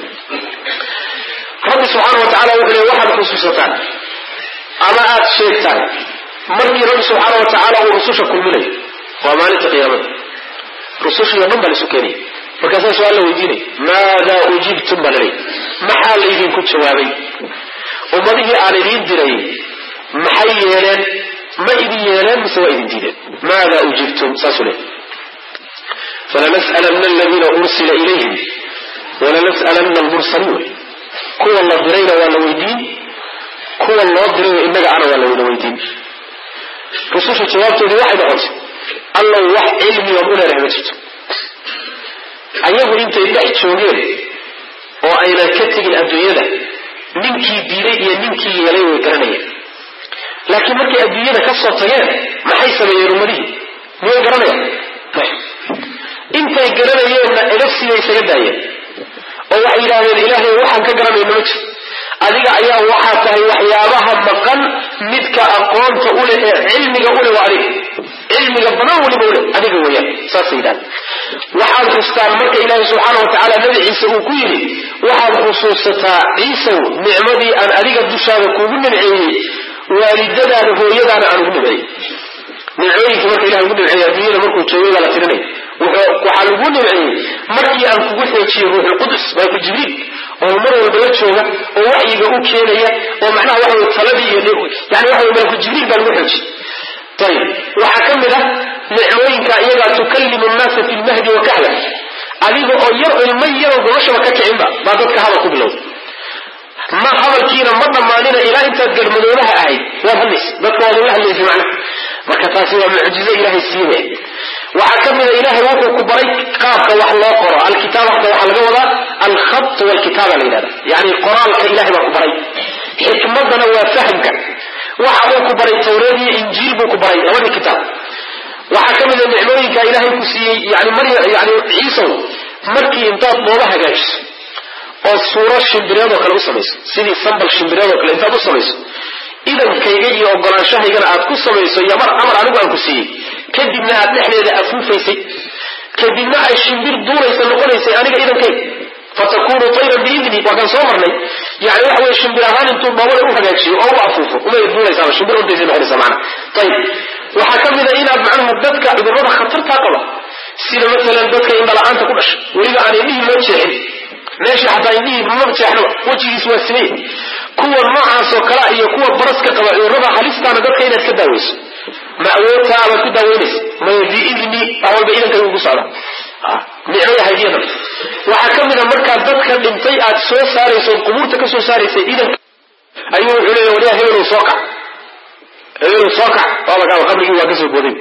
rabbi subxaana wa tacala wuxuu le waxaad xusuusataan ama aad sheegtaan markii rabbi subxaana wa tacaala uu rususha kulminayo waa maalinta qiyaamada rusushii o dhan baa laisu keenaya markaasaa su-aal la weydiinay maadaa ujibtum baa laley maxaa laydinku jawaabay ummadihii aan idiin diray maxay yeeleen ma idin yeeleen mise waa idin diideen maadaa ujibtum saasuu leey falanas'alanna aladiina ursila ilayhim walanas'alanna almursaliin wey kuwa la dirayna waa la weydiin kuwa loo dirayna innaga ana waa la wada weydiin rususha jawaabtoodii waxay noqotay allow wax cilmigan u leedahay ma jirto ayagu intay dhex joogeen oo aynan ka tegin adduunyada ninkii diiday iyo ninkii yeelay way garanayeen laakiin markay adduunyada ka soo tageen maxay sameeyeen ummadihii miyay garanayaan intay garanayeenna edafsibay isaga daayeen oo waxay yidhahdeen ilaahay waxaan ka garanayno ma jiro adiga ayaa waxaa tahay waxyaabaha maqan midka aqoonta u leh ee cilmiga u leh waa adiga cilmiga badan weliba u leh adiga weeyaan saasay yidhahdeen waxaad xustaan marka ilaahay subxaana wa tacaala nabi ciise uu ku yidhi waxaad xusuusataa ciisow nicmadii aan adiga dushaada kuugu nimceeyey waalidadaada hooyadaana aan ugu nimceeyey nimcooyinkii marka ilahay ugu nimceeyey adduunyada markuu joogay baa la tirinaya waxaa lagu nimceeyey markii aan kugu xoojiyey ruuxulqudus malku jibriil oo mar walba la jooga oo waxyiga u keenaya oo macnaha waxa wey taladii iyo yani waxa wey malku jibriil baa lagu xoojiyey ayib waxaa ka mid ah nicmooyinka iyagaa tukallimu nnaasa fi lmahdi wa kahlan adiga oo yar ilma yaroo gobashaba ka kicinba baa dadka hadal ku bilowda ma hadalkiina ma dhammaanina ilaa intaad garmadoobaha ahayd waad hadlaysa dadka waad ula hadlaysa macnaha marka taasi waa mucjizo ilaahay siiwe waxaa ka mida ilaahay wuxuu ku baray qaabka wax loo qoro alkitaabata waxaa laga wadaa alkhat walkitaaba la yidhahda yani qoraalka ilahay baa ku baray xikmadana waa fahamka waxa uu ku baray tawreed iyo injiil buu ku baray labadii kitaab waxaa ka mida nicmooyinka ilaahay ku siiyey yani mar yani ciisow markii intaad dooba hagaajiso oo suuro shimbireedoo kale u samayso sidii sambal shimbireedoo kale intaad u samayso idankayga iyo ogolaanshahaygana aad ku samayso iyo mar amar anigu aan ku siiyey kadibna aad dhexdeeda afuufaysay kadibna ay shimbir duulaysa noqonaysay aniga idankayga fatakunu tayran biidni waa kan soo marnay yani waxa weye shimbir ahaan intuu dhoobada u hagaajiyo oo u afuufo umay duulaysaaba shimbir ordaysay noqonaysa macana ayib waxaa ka mid a inaad macnaha dadka cudurrada khatartaa qaba sida matalan dadka indhala-aanta ku dhasha weliba aan indhihii loo jeexin meesha xataa indhihii ma jeexnaba wejigiis waa simay kuwa noocaasoo kala iyo kuwa baraska qaba cudurrada halistaana dadka inaad ka daaweyso ma awoodtaa abaad ku daaweynaysa maya biidni wax walba idankaygu ku socda nicmada haydiyadan waxaa ka mid a markaad dadka dhintay aad soo saarayso ood qubuurta ka soo saaraysa idanka ayuu wuxuu leeya waliya hebelow soo kac hebelow soo kac waaba kaaba qabrigii waa kasoo booday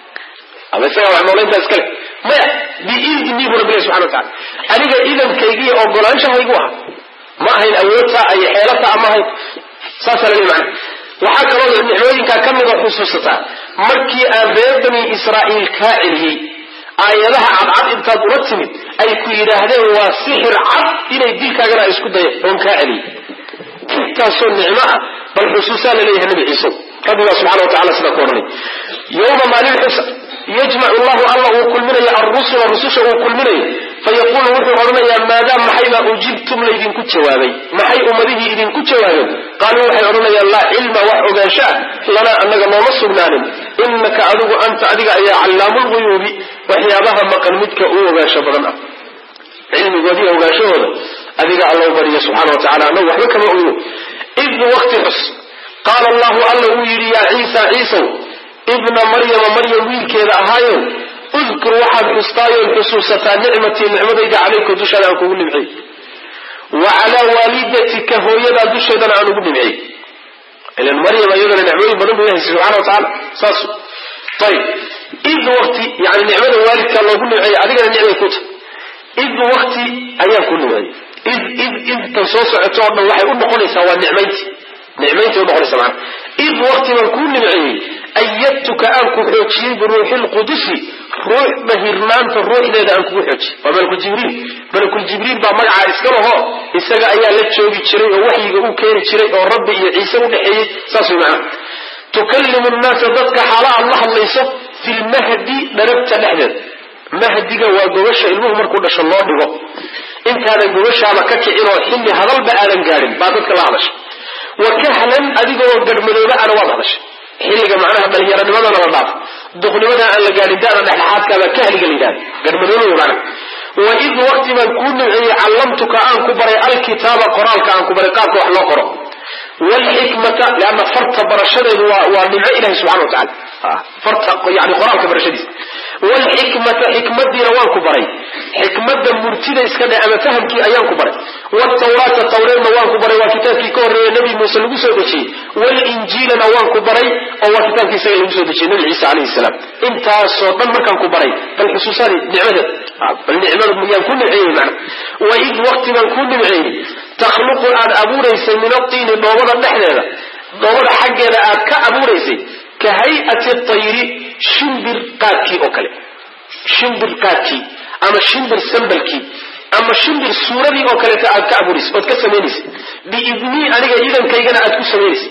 ama isagaa wax noolayntaa iskale maya biidni bu rabbi ilahi subxana wa tacala aniga idankaygiiyo ogolaanshahaygu ah ma ahayn awoodtaa iyo xeelataa ama ahayn saasaa laleey macana waxaa kaloo nicmooyinkaa ka mid oo xusuusataa markii aan reer bani israa'iil kaa celiyey aayadaha cadcad intaad ula timid ay ku yidhaahdeen waa sixir cad inay dilkaagana ay isku dayeen oon kaa celiyey intaasoo nicmo ah bal xusuusaa laleeyahay nabi ciiso rabbigaa subxana wa tacala sidaa ku odhanay yowma maalin xusa yajmacu llahu alla uu kulminayo arrusula rususha uu kulminayo fayaquulu wuxuu odhanayaa maadaa maxaybaa ujibtum laydinku jawaabay maxay ummadihii idinku jawaabeen qaaluu waxay odhanayaan laa cilma wax ogaanshaa lanaa annaga nooma sugnaanin inaka adigu anta adiga ayaa callaamu lguyuubi waxyaabaha maqan midka uu ogaansho badan ah cilmigoodiiyo ogaanshahooda adiga allau bariya subxana wa tacala annagu waxba kama ogno id wakti xus qaala allahu alla uu yidhi yaa ciisa ciisow ibna maryama maryam wiilkeeda ahaayo udkur waxaad xustaayood xusuusataa nicmatii nicmadayda calayka dushaada aan kugu nimcey wa calaa waalidatika hooyadaa dusheedana aan ugu nimcey ilan maryam iyadana nicmooyin badan buu ilahay subxana wa tacaala saas ayib id wakti yani nicmada waalidkaa loogu nimceeyey adigana nicmay ku tahay id wakti ayaan ku nimceeyey id id idtan soo socoto oo dhan waxay u noqonaysaa waa nicmaynti nicmayntii unoqonaysa maana id wakti baan kuu nimceeyey ayadtuka aan ku xoojiyey biruuxi lqudusi ruux bahirnaanta ruuxdeeda aan kugu xoojiyey waa malakuljibriil malakuljibriil baa magacaa iska laho isaga ayaa la joogi jiray oo waxyiga u keeni jiray oo rabbi iyo ciise u dhexeeyey saas way macana tukallimu nnaasa dadka xaala aad la hadlayso fi lmahdi dharabta dhexdeeda mahdiga waa gobasha ilmuhu markuu dhasho loo dhigo intaadan gobashaaba ka kicin oo xilli hadalba aadan gaadhin baa dadka la hadasha wa kahlan adigoo garmadooba ana waad hadashay xilliga macnaha dhallinyaranimadana la dhaafo duqnimada aan la gaadhin dada dhexdhexaadkaabaa kahliga la yidhahda garmadooba macna wa id waqti baan kuu nimceeyey callamtuka aan ku baray alkitaaba qoraalka aan ku baray qaabka wax loo qoro wlxikmata leanna farta barashadeedu waa waa nimco ilahi subxana wa tacala farta yani qoraalka barashadiisa wlxikmata xikmadiina waan ku baray xikmada murtida iska dhe ama fahamkii ayaan ku baray wtawraata tawreedna waan ku baray waa kitaabkii ka horreeya nabi muuse lagu soo dejiyey wlinjiilana waan ku baray oo waa kitaabkii isaga lagu soo dejiyey nabi ciisa alayhi salaam intaasoo dhan markaan ku baray bal xusuusaadi nicmadeed bal nicmada yaan ku nimceeyey mana waid waqti baan ku nimceeyey takhluqu aad abuuraysay min atiini dhoobada dhexdeeda dhoobada xaggeeda aad ka abuuraysay ka hay-ati tayri shimbir qaadkii oo kale shimbir qaadkii ama shimbir sambalkii ama shimbir suuradii oo kaleeta aad ka abuuraysay ood ka samaynaysa biidnii aniga idankaygana aad ku samaynaysa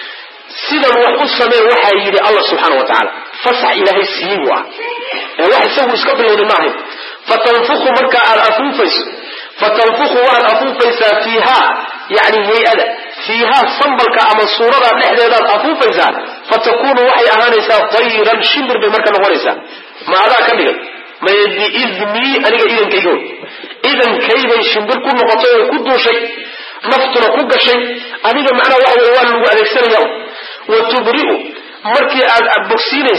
sidan wax u samee waxaa yidhi allah subxaana wa tacaala fasax ilaahay siiyey buu ah ee wax isagu iska bilowday ma ahayn fatanfuku markaa aad afuufayso fatanfuku waad afuufaysaa fiihaa yani hay-ada fiihaa sambalka ama suurada dhexdeedaad afuufaysaa fatakunu waxay ahaanaysaa tayran shimbir bay marka noqonaysaa ma adaa ka dhigay maye biidnii aniga idankayga wey idankaybay shimbir ku noqotay oo ku duushay naftuna ku gashay adiga macnaha waxa wey waa lagu adeegsanaya wa tubri'u markii aad bogsiinaysay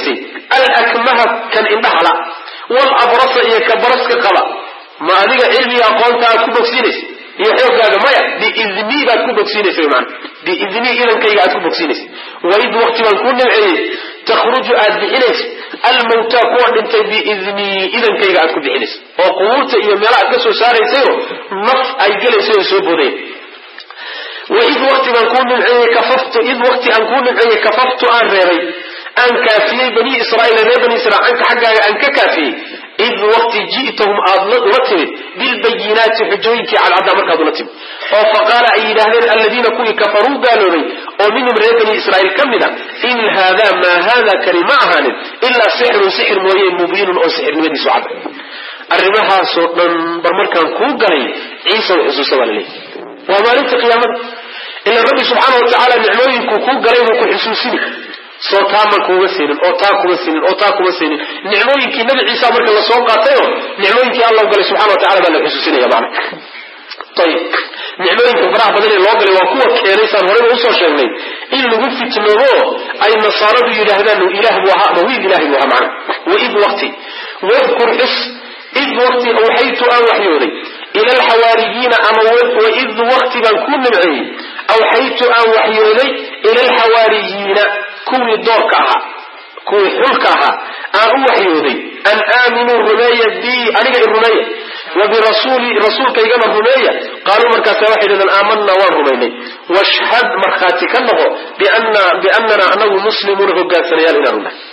alakmaha kan indhahala walabrasa iyo ka baraska qaba ma adiga cilmiga aqoonta aad ku bogsiinaysa iyo xooggaaga maya biidnii baad ku bogsiinaysa man biidnii idankayga aad ku bogsiinaysa waid waqti baan kuu nimceeyey takhruju aad bixinaysa almawtaa kuwa dhintay biidnii idankayga aad ku bixinaysa oo qubuurta iyo meela aad ka soo saaraysayo naf ay gelaysa oo soo boodaya waid waqti baan kuu nimceeyey kafaftu id waqti aan kuu nimceeyey kafaftu aan reebay aan kaafiyey bani israaiil reer bani israiil canka xaggaaga aan ka kaafiyey id waqti ji'tahum aad ula timid bilbayinaati xujooyinkii cadcaddaa markaad ula timid oo faqaala ay yidhaahdeen alladiina kuwii kafaruu gaaloobay oo minhum reer bani israiil ka mid a in haadaa maa haada kani ma ahaanin ilaa sixrun sixir mooye mubiinun oo sixirnimadiisu cadda arrimahaasoo dhan bar markaan kuu galay ciisa way xusuusta baa laleeyahy waa maalinta qiyaamada ila rabbi subxaana wa tacaala nicmooyinkuu kuu galay buu ku xusuusini soo taaman kuuma siinin oo taa kuma siinin oo taa kuma siinin nicmooyinkii nabi ciisa marka lasoo qaatayo nicmooyinkii alla galay subxana wa tacala baa la xusuusinaya macna ayib nicmooyinka faraha badan ee loo galay waa kuwa keenay saan horeyba usoo sheegnay in lagu fitnoobo ay nasaaradu yidhaahdaan ilaah buu ahaa ama wiil ilahay buu ahaa macna waid waqti wadkur xus id waqti awxaytu aan waxyooday ila alxawaariyiina ama waid waqti baan ku nimceeyey awxaytu aan waxyooday ila alxawaariyiina kuwii doorka ahaa kuwii xulka ahaa aan u waxyooday an aaminuu rumeeya bi aniga i rumeeya wa birasuuli rasuulkaygana rumeeya qaaluu markaasa waxay dhahdeen aamanaa waan rumaynay washhad markhaati ka noqo biannana anagu muslimuuna hogaansanayaal inaan nahay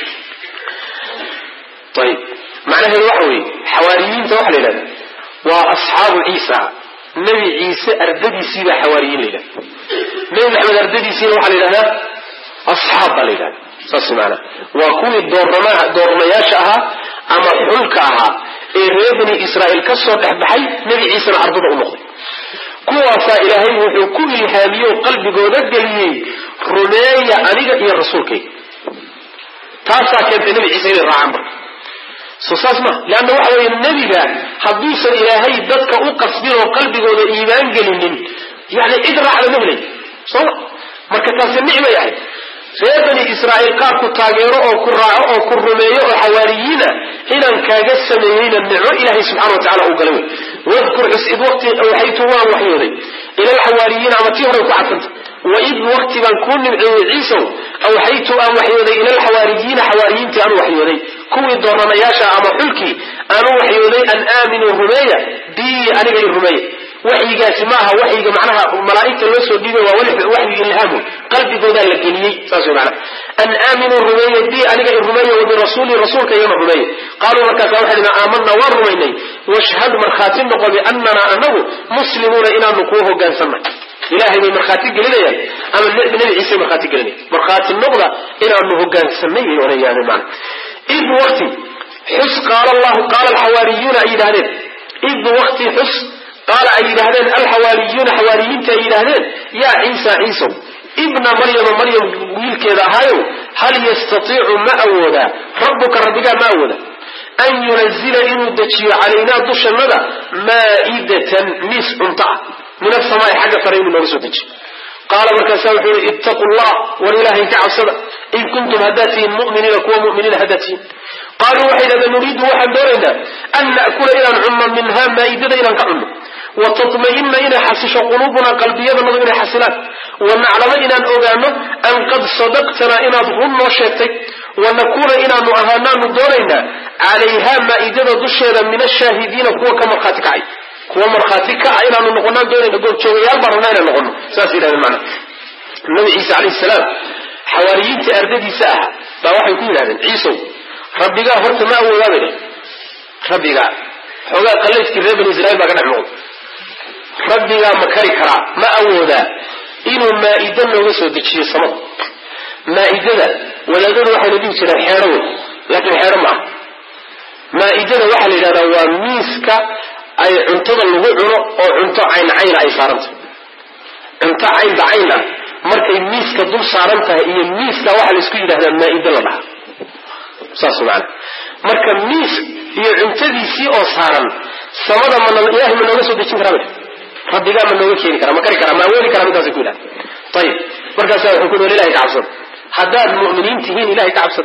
ayib macnaheedu waxa weeye xawaariyiinta waxa la yidhahda waa asxaabu ciisa nebi ciise ardadiisiibaa xawaariyiin la yidhahda nebi maxamed ardadiisiina waxaa la yidhahdaa asxaab baa la yidhahda saas maanaa waa kuwii doornamaha doornayaasha ahaa ama xulka ahaa ee reer bani israa'iil ka soo dhex baxay nebi ciisena ardada u noqday kuwaasaa ilaahay wuxuu ku ilhaamiyey oo qalbigooda geliyey rumeeya aniga iyo rasuulkayga taasaa keentay nebi ciise inay raacaan marka soo saas ma leanna waxa weeye nebiga hadduusan ilaahay dadka u qasbin oo qalbigooda iimaan gelinin yani cid raacda ma helay sooma marka taasi nicmay ahayd reer bani israa'iil qaar ku taageero oo ku raaco oo ku rumeeyo oo xawaariyiina inaan kaaga sameeyeyna nicmo ilaahay subxana wa tacala uu galay wey wadkur xus id waqti awxaytu waan waxyooday ila alxawaariyiina ama tii horay ku cadsanta waid waqti baan kuu nimceeyey ciisow awxaytu aan waxyooday ila alxawaariyiina xawaariyiintii aan waxyooday kuwii dooranayaasha ama xulkii aan u waxyooday an aaminuu rumeeya bii aniga i rumeeya waxyigaasi maaha waxyiga macnaha malaaigta loo soo dhiibay waa waxyi ilhaamu qalbigoodaa la geliyey saas wey macnaha an aaminuu rumeeye bi aniga i rumeeye wa birasuuli rasuulkaygana rumeeye qaaluu markaasa waxay dhaheen aamanna waan rumaynay washhad markhaati noqo biannana anagu muslimuuna inaanu kuu hogaansannahay ilahay bay markhaati gelinayaan ama nebi ciise markhaati gelinaya markhaati noqda inaanu hogaansanay bay oranayaan macna id waqti xus qaala allahu qaala alxawaariyuuna ay yidhahdeen id waqti xus qaala ay yidhaahdeen alxawaariyuuna xawaariyiinta ay yidhaahdeen yaa ciisa ciisow ibna maryama maryam wiilkeeda ahaayow hal yastatiicu ma awoodaa rabbuka rabbigaa ma awooda an yunazila inuu dejiyo calaynaa dushannada maa'idatan miis cunto ah min asamaai xagga sare inuu nooga soo dejiyo qaala markaasa wuxuu yihi ittaqu llah war ilaahay ka cabsada in kuntum haddaad tihiin muminiina kuwa muminiina haddaad tihiin qaaluu waxay dhahdeen nuriidu waxaan doonaynaa an na'kula inaan cunno minhaa maa'idada inaan ka cunno wa tatma'ina inay xasisho quluubunaa qalbiyadanadu inay xasilaan wa naclamo inaan ogaano an qad sadaqtanaa inaad run noo sheegtay wa nakuuna inaanu ahaanaanu doonaynaa calayhaa maa'idada dusheeda min ashaahidiina kuwa ka markhaati kacay kuwa markhaati kaca inaanu noqonaan doonayna goobjoogayaal baan rabnaa inaan noqono saas yidhahdeen macna nabi ciise calayhi salaam xawaariyiintii ardadiisa ahaa baa waxay ku yidhahdeen ciisow rabbigaa horta ma awoodaa bay dheh rabbigaa xoogaa qallaydkii reer bani israiil baa ka dhex muuqda rabbigaa ma kari karaa ma awoodaa inuu maa'ida nooga soo dejiyo samada maa'idada wadaadadu waxayna dhihi jireen xeedho wey laakiin xeedho ma aha maa'idada waxaa la yidhahdaa waa miiska ay cuntada lagu cuno oo cunto cayn cayna ay saarantahay cunto caynba cayn ah markay miiska dul saaran tahay iyo miiska waxaa la isku yidhahdaa maa'ida la dhahaa saas maana marka miis iyo cuntadiisii oo saaran samada ma ilahay ma nooga soo dejin karaa rabbigaa ma nooga keeni kara ma kari kara ma awoodi kara midkaasay ku yidhahda ayib markaasa wuxuu ku yidhi ilahay ka cabsada haddaad mu'miniin tihiin ilahay ka cabsada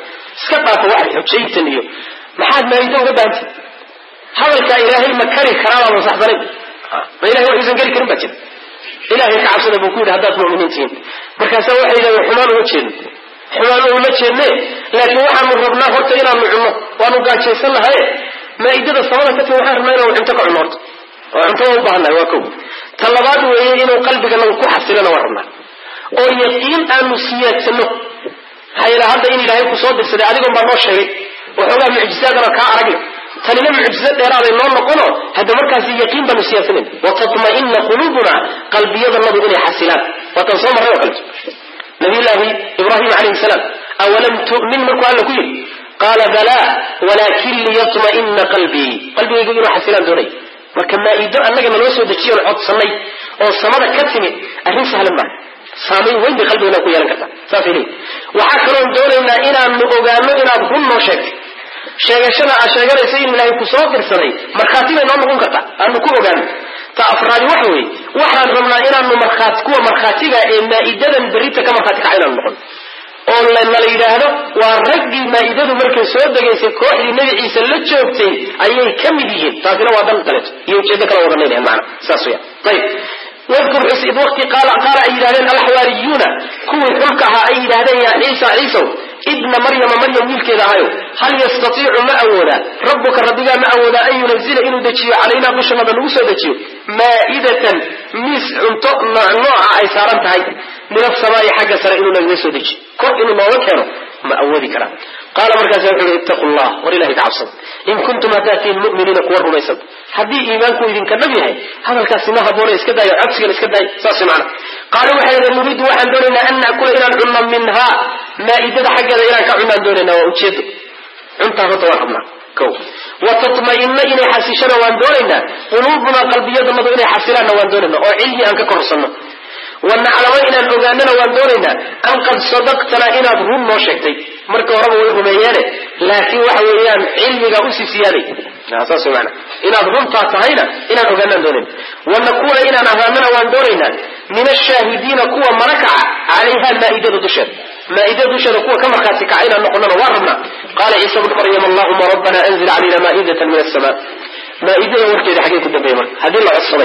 iska dhaafa waxa xujaytan iyo maxaad maaida uga baahantay hadalkaa ilaahay ma kari karaabaa masaxsanay ma ilahay waxuusan kari karin baa jira ilahay ka cabsada buu ku yidhi haddaad mu'miniin tihiin markaasaa waxay yidhahdeen xumaan uma jeedno xumaan uma jeedne laakiin waxaanu rabnaa horta inaanu cunno waanu gaajaysan lahaye maaidada samada ka timi waxaan rabnaa inaanu cunto ka cunno horta oo cunto waa u baahannahay waa kow ta labaad weeye inuu qalbiganagu ku xasilana waa rabnaa oo yaqiin aanu siyaadsano maxaa yeele hadda in ilaahay ku soo dirsaday adigoon baa noo sheegay waxoogaa mucjisaadana kaa aragna tanina mucjiso dheeraaday noo noqono hadda markaasi yaqiin baanu siyaasanayna watatma'ina quluubuna qalbiyadanadu inay xasilaan waatan soo marray oo kaleto nabiyullaahi ibraahim calayhi salaam awalam tu'min markuu alla ku yidhi qaala balaa walaakin liyatma'ina qalbii qalbigaygu inuu xasilaan doonay marka maa'ido annaga naloo soo dejiyoon codsannay oo samada ka timid arrin sahlan maaha saamayn weyn bay qalbigana ku yeelan kartaa saasay leeyihi waxaa kaloon doonaynaa inaanu ogaano inaad run noo sheegtay sheegashada aad sheeganaysa in ilaahay ku soo dirsaday markhaati bay noo noqon kartaa aanu ku ogaano ta afraadi waxa weeye waxaan rabnaa inaanu markhaati kuwa markhaatiga ee maa'idadan berrita ka markhaati kaca inaanu noqon oo nala yidhaahdo waa raggii maa'idadu markay soo degaysay kooxdii nebi ciise la joogtay ayay ka mid yihiin taasina waa dan kaleeto iyo ujeedo kala wada leedahay macna saas weya ayib wadkur xus id waqti qaala qaala ay yidhahdeen alxawaariyuuna kuwii xulka ahaa ay yidhahdeen yaa ciisa ciisow ibna maryama maryam wiilkeeda ahayo hal yastatiicu ma awoodaa rabbuka rabbigaa ma awoodaa an yunazila inuu dejiyo calaynaa dushanada nagu soo dejiyo maa'idatan miis cunto nooca ay saaran tahay min asamaa'i xagga sare inuu nagaga soo dejiyo kor inuu nooga keeno ma awoodi karaa qaala markaasa wuxu uhi ittaqu llah war ilahay ka cabsada in kuntum haddaad tihiin mu'miniina kuwa rumaysan haddii iimaanku idinka dhab yahay hadalkaasi ma haboona iska daayo codsigan iska daayo saas macna qaala waxay yidhaheen nuriidu waxaan doonaynaa an na'kula inaan cunno minhaa maa'idada xaggeeda inaan ka cunaan doonaynaa waa ujeedo cuntaan horta waan rabnaa ko watatma'ina inay xasishana waan doonaynaa quluubunaa qalbiyadanadu inay xasilaanna waan doonaynaa oo cilmi aan ka korsanno wanaclamo inaan ogaanana waan doonaynaa an qad sadaqtanaa inaad run noo sheegtay marka horeba way rumeeyeene laakiin waxa weeyaan cilmigaa usii siyaaday saas mana inaad runtaa tahayna inaan ogaanaan doonayna wanakuuna inaan ahaanana waan doonaynaa min ashaahidiina kuwa marakaca calayha maa'idada dusheeda maa'idada dusheeda kuwa ka markhaati kaca inaan noqonana waan rabnaa qaala ciisa bnu maryam allahuma rabbana anzil calayna maa'idatan min asamaa maa'idada warkeeda xaggee ku dambeeya marka haddii la codsaday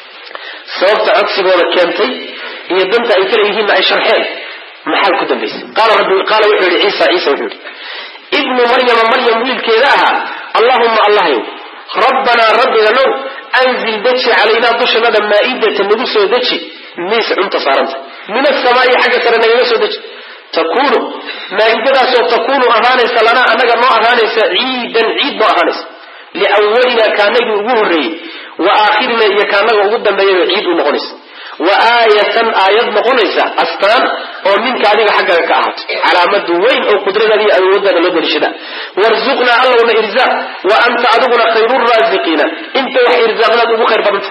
sababta codsigooda keentay iyo danta ay kala yihiinna ay sharxeen maxaa ku dambaysay qaala wuxuu yihi ciisa ciisa wuxuu yihi ibnu maryama maryam wiilkeeda ahaa allahuma allahyow rabbanaa rabbiganow anzil deji calaynaa dushanada maa'idata nagu soo deji miis cunta saaranta min asamaa'i xagga sare nagaga soo deji takuunu maa'idadaasoo takuunu ahaanaysa lanaa annaga noo ahaanaysa ciidan ciid noo ahaanaysa liawalina kaanagii ugu horreeyey wa aakhirina iyo kaanaga ugu dambeeyaba ciid u noqonaysa wa aayatan aayad noqonaysa astaan oo minka adiga xaggaaga ka ahaato calaamadu weyn oo qudradaada iyo awooddaada loo daliishada warzuqnaa allowna irzaaq wa anta adiguna khayru raasiqiina inta wax irzaaqdaad ugu khayr badanta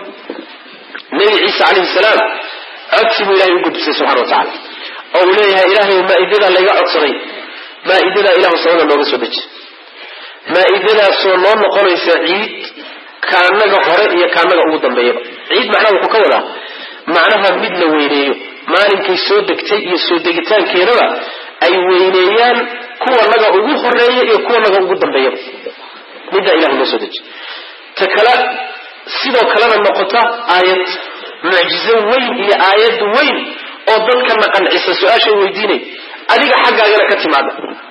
nabi ciise calayhi salaam codsi buu ilahay u gudbisay subxana wa tacala oo uu leeyahay ilaahay maa'idadaa layga codsaday maa'idadaa ilahu samada nooga soo deji maa'idadaasoo noo noqonaysa ciid kaanaga hore iyo kaanaga ugu dambeeyaba ciid macnaha wuxuu ka wadaa macnaha mid la weyneeyo maalinkay soo degtay iyo soo degitaankeedaba ay weyneeyaan kuwanaga ugu horeeya iyo kuwanaga ugu dambeeyaba middaa ilahay noo soo deji ta kale sidoo kalena noqota aayad mucjizo weyn iyo aayad weyn oo dadkana qancisa su-aashay weydiinay adiga xaggaagana ka timaada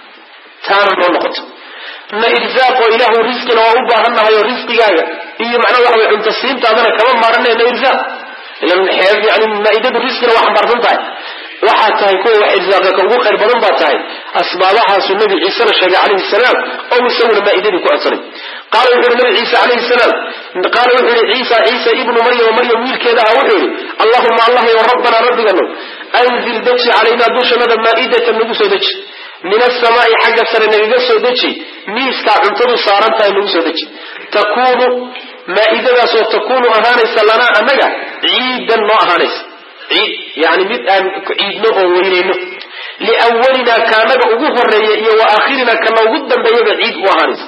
taana noo noqoto na irsaaqoo ilaahu risqina waa u baahannahay oo risqigaaga iyo macnaa waxa way cunto siintaadana kama maaranay na irsaaq ilan yani maaidadu risqina waa xambaarsan tahay waxaa tahay kuwa wax irsaaqa ka ugu khayr badan baa tahay asbaabahaasuu nabi ciisena sheegay calayhi salaam oo isaguna maaidadii ku codsanay qaala wuxu uhi nabi ciise calayhi salaam qaala wuxuu yihi ciisa ciisa ibnu maryama maryam wiilkeeda ah wuxuu yihi allahuma allah yo rabbanaa rabbigano anzil deji calaynaa dushanada maa'idatan nagu soo deji min asamaa'i xagga sare nagaga soo deji miiskaa cuntadu saaran tahay nagu soo deji takuunu maa'idadaasoo takuunu ahaanaysa lanaa annaga ciidan noo ahaanaysa ciid yani mid aan ciidno oo weynayno liwalinaa kaanaga ugu horeeya iyo wa aakhirinaa kana ugu dambeeyaba ciid u ahaanaysa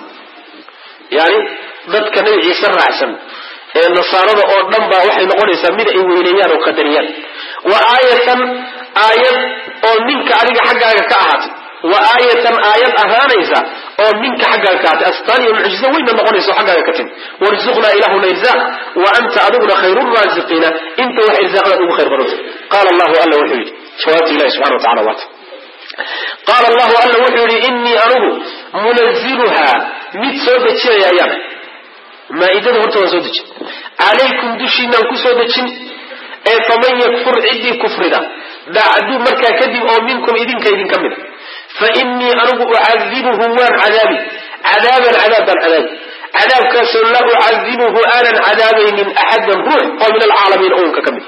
yani dadka nabi ciise raacsan ee nasaarada oo dhan baa waxay noqonaysaa mid ay weyneeyaan oo qadariyaan wa aayatan aayad oo minka adiga xaggaaga ka ahaatay wa aayatan aayad ahaanaysa oo minka xaggaaga ka atay astaan iyo mucjizo weynna noqonaysa oo xaggaaga ka timi warzuqnaa ilahuna irzaaq wa anta adiguna khayru raasiqiina inta wax irsaaqdaad ugu khayr badanta qaala allahu alla wuxuu yidhi jawaabta ilahi subxana wa tacala waata qaala allahu alla wuxuu yidhi innii anugu munaziluhaa mid soo dejinaya ayaan maaidada horta waan soo dejin calaykum dushiinaan ku soo dejin ee faman yakfur ciddii kufrida bacdu markaa kadib oo minkum idinka idinka mida fa innii anigu ucadibuhu waan cadaabi cadaaban cadaab baan cadaabi cadaabkaasoo la ucadibuhu aanan cadaabaynin axadan ruux oo min alcaalamiin ownka ka mid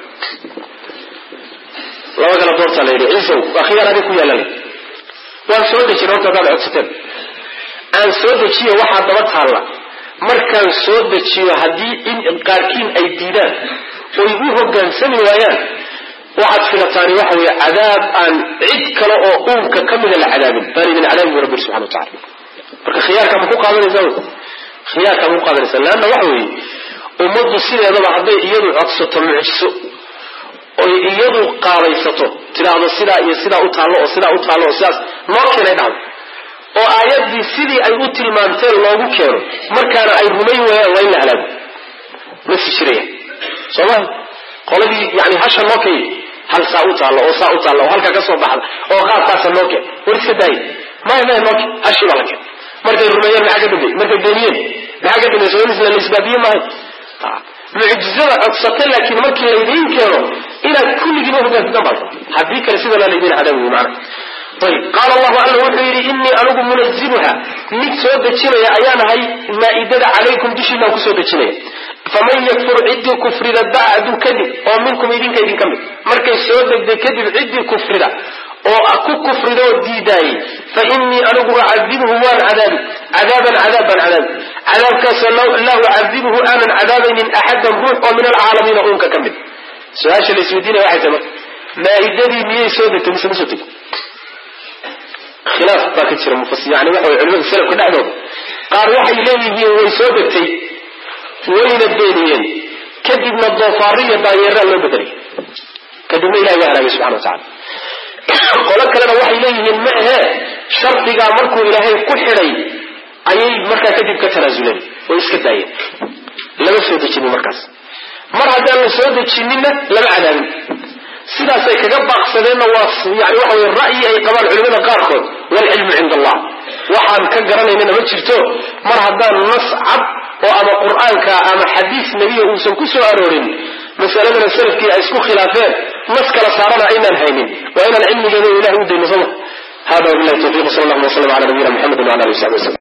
laba kala doortaa la yidhi ciisow waa khiyaar adig ku yaalala waan soo dejin horta hadaad codsateen aan soo dejiyo waxaa daba taalla markaan soo dejiyo haddii in qaarkiin ay diidaan oy u hogaansami waayaan waxaad filataani waxa weeye cadaab aan cid kale oo uunka ka mida la cadaabin baan idin cadaabin bu rabbi subxana wa tacala marka khiyaarkaa ma ku qaadanaysaa wy khiyaarkaa ma ku qaadanaysaa leanna waxa weeye ummaddu sideedaba hadday iyadu codsato mucjiso oy iyadu qaabaysato tidhaahdo sidaa iyo sidaa u taallo oo sidaa u taallo oo sidaas noo keenay dhacdo oo aayaddii sidii ay u tilmaanteen loogu keeno markaana ay rumayn waayaan waa in la halaago ma si jiraya soo maha qoladii yani hasha noo kay hal saa u taallo oo saa u taallo oo halkaa ka soo baxda oo qaabkaasa noo keen war iska daaya maya maya noo keen hashii baa la keen markay rumeeyeen maxaa ka dambeeyey markay beeniyeen maxaa ka dambeeyey soo in la isbaabiye maahay mucjizada codsata laakiin markii laydiin keeno inaad kulligiiba hogaansataan baa haddii kale sida laa laydiin cadaabi macna ayb qaala allahu alla wuxuu yidhi innii anigu munaziluha mid soo dejinaya ayaan ahay maaidada calaykum dushiinaan kusoo dejinaya faman yakfur ciddii kufrida bacdu kadib oo minkum idinka idinka mid markay soo degday kadib ciddii kufrida oo ku kufrida oo diidaayey fa innii anigu ucadibuhu waan cadaabi cadaaban cadaab baan cadaabi cadaabkaasoo laa ucadibuhu aanan cadaabaynin axadan ruux oo min alcaalamiina uunka ka mid su-aasha la isweydiinaya waxay tahay marka maaidadii miyay soo degtay mise ma soo degtay khilaaf baa ka jira mufasir yani waxa way culimada salafka dhexdooda qaar waxay leeyihiin way soo degtay wayna beeniyeen kadibna doofaariya daanyeeraa loo bedelay kadibna ilahi waa halaagay subxana wa tacala qolo kalena waxay leeyihiin ma ahee shardigaa markuu ilaahay ku xidhay ayay markaa kadib ka tanaasuleen oo iska daayeen lama soo dejinin markaas mar haddaan la soo dejininna lama cadaabin sidaasay kaga baaqsadeenna waa yani waxa wey ra'yi ay qabaan culimada qaarkood waalcilmu cinda allah waxaan ka garanaynana ma jirto mar haddaan nas cad oo ama qur'aanka ama xadiis nebiya uusan ku soo aroorin masaladana salafkii ay isku khilaafeen nas kala saarana aynaan haynin waa inaan cilmigeeda ilahay u dayno soma hada wabilahi tawfiq sal allahuma waslam ala nabiyina mxamedi wala ali w sabi waslm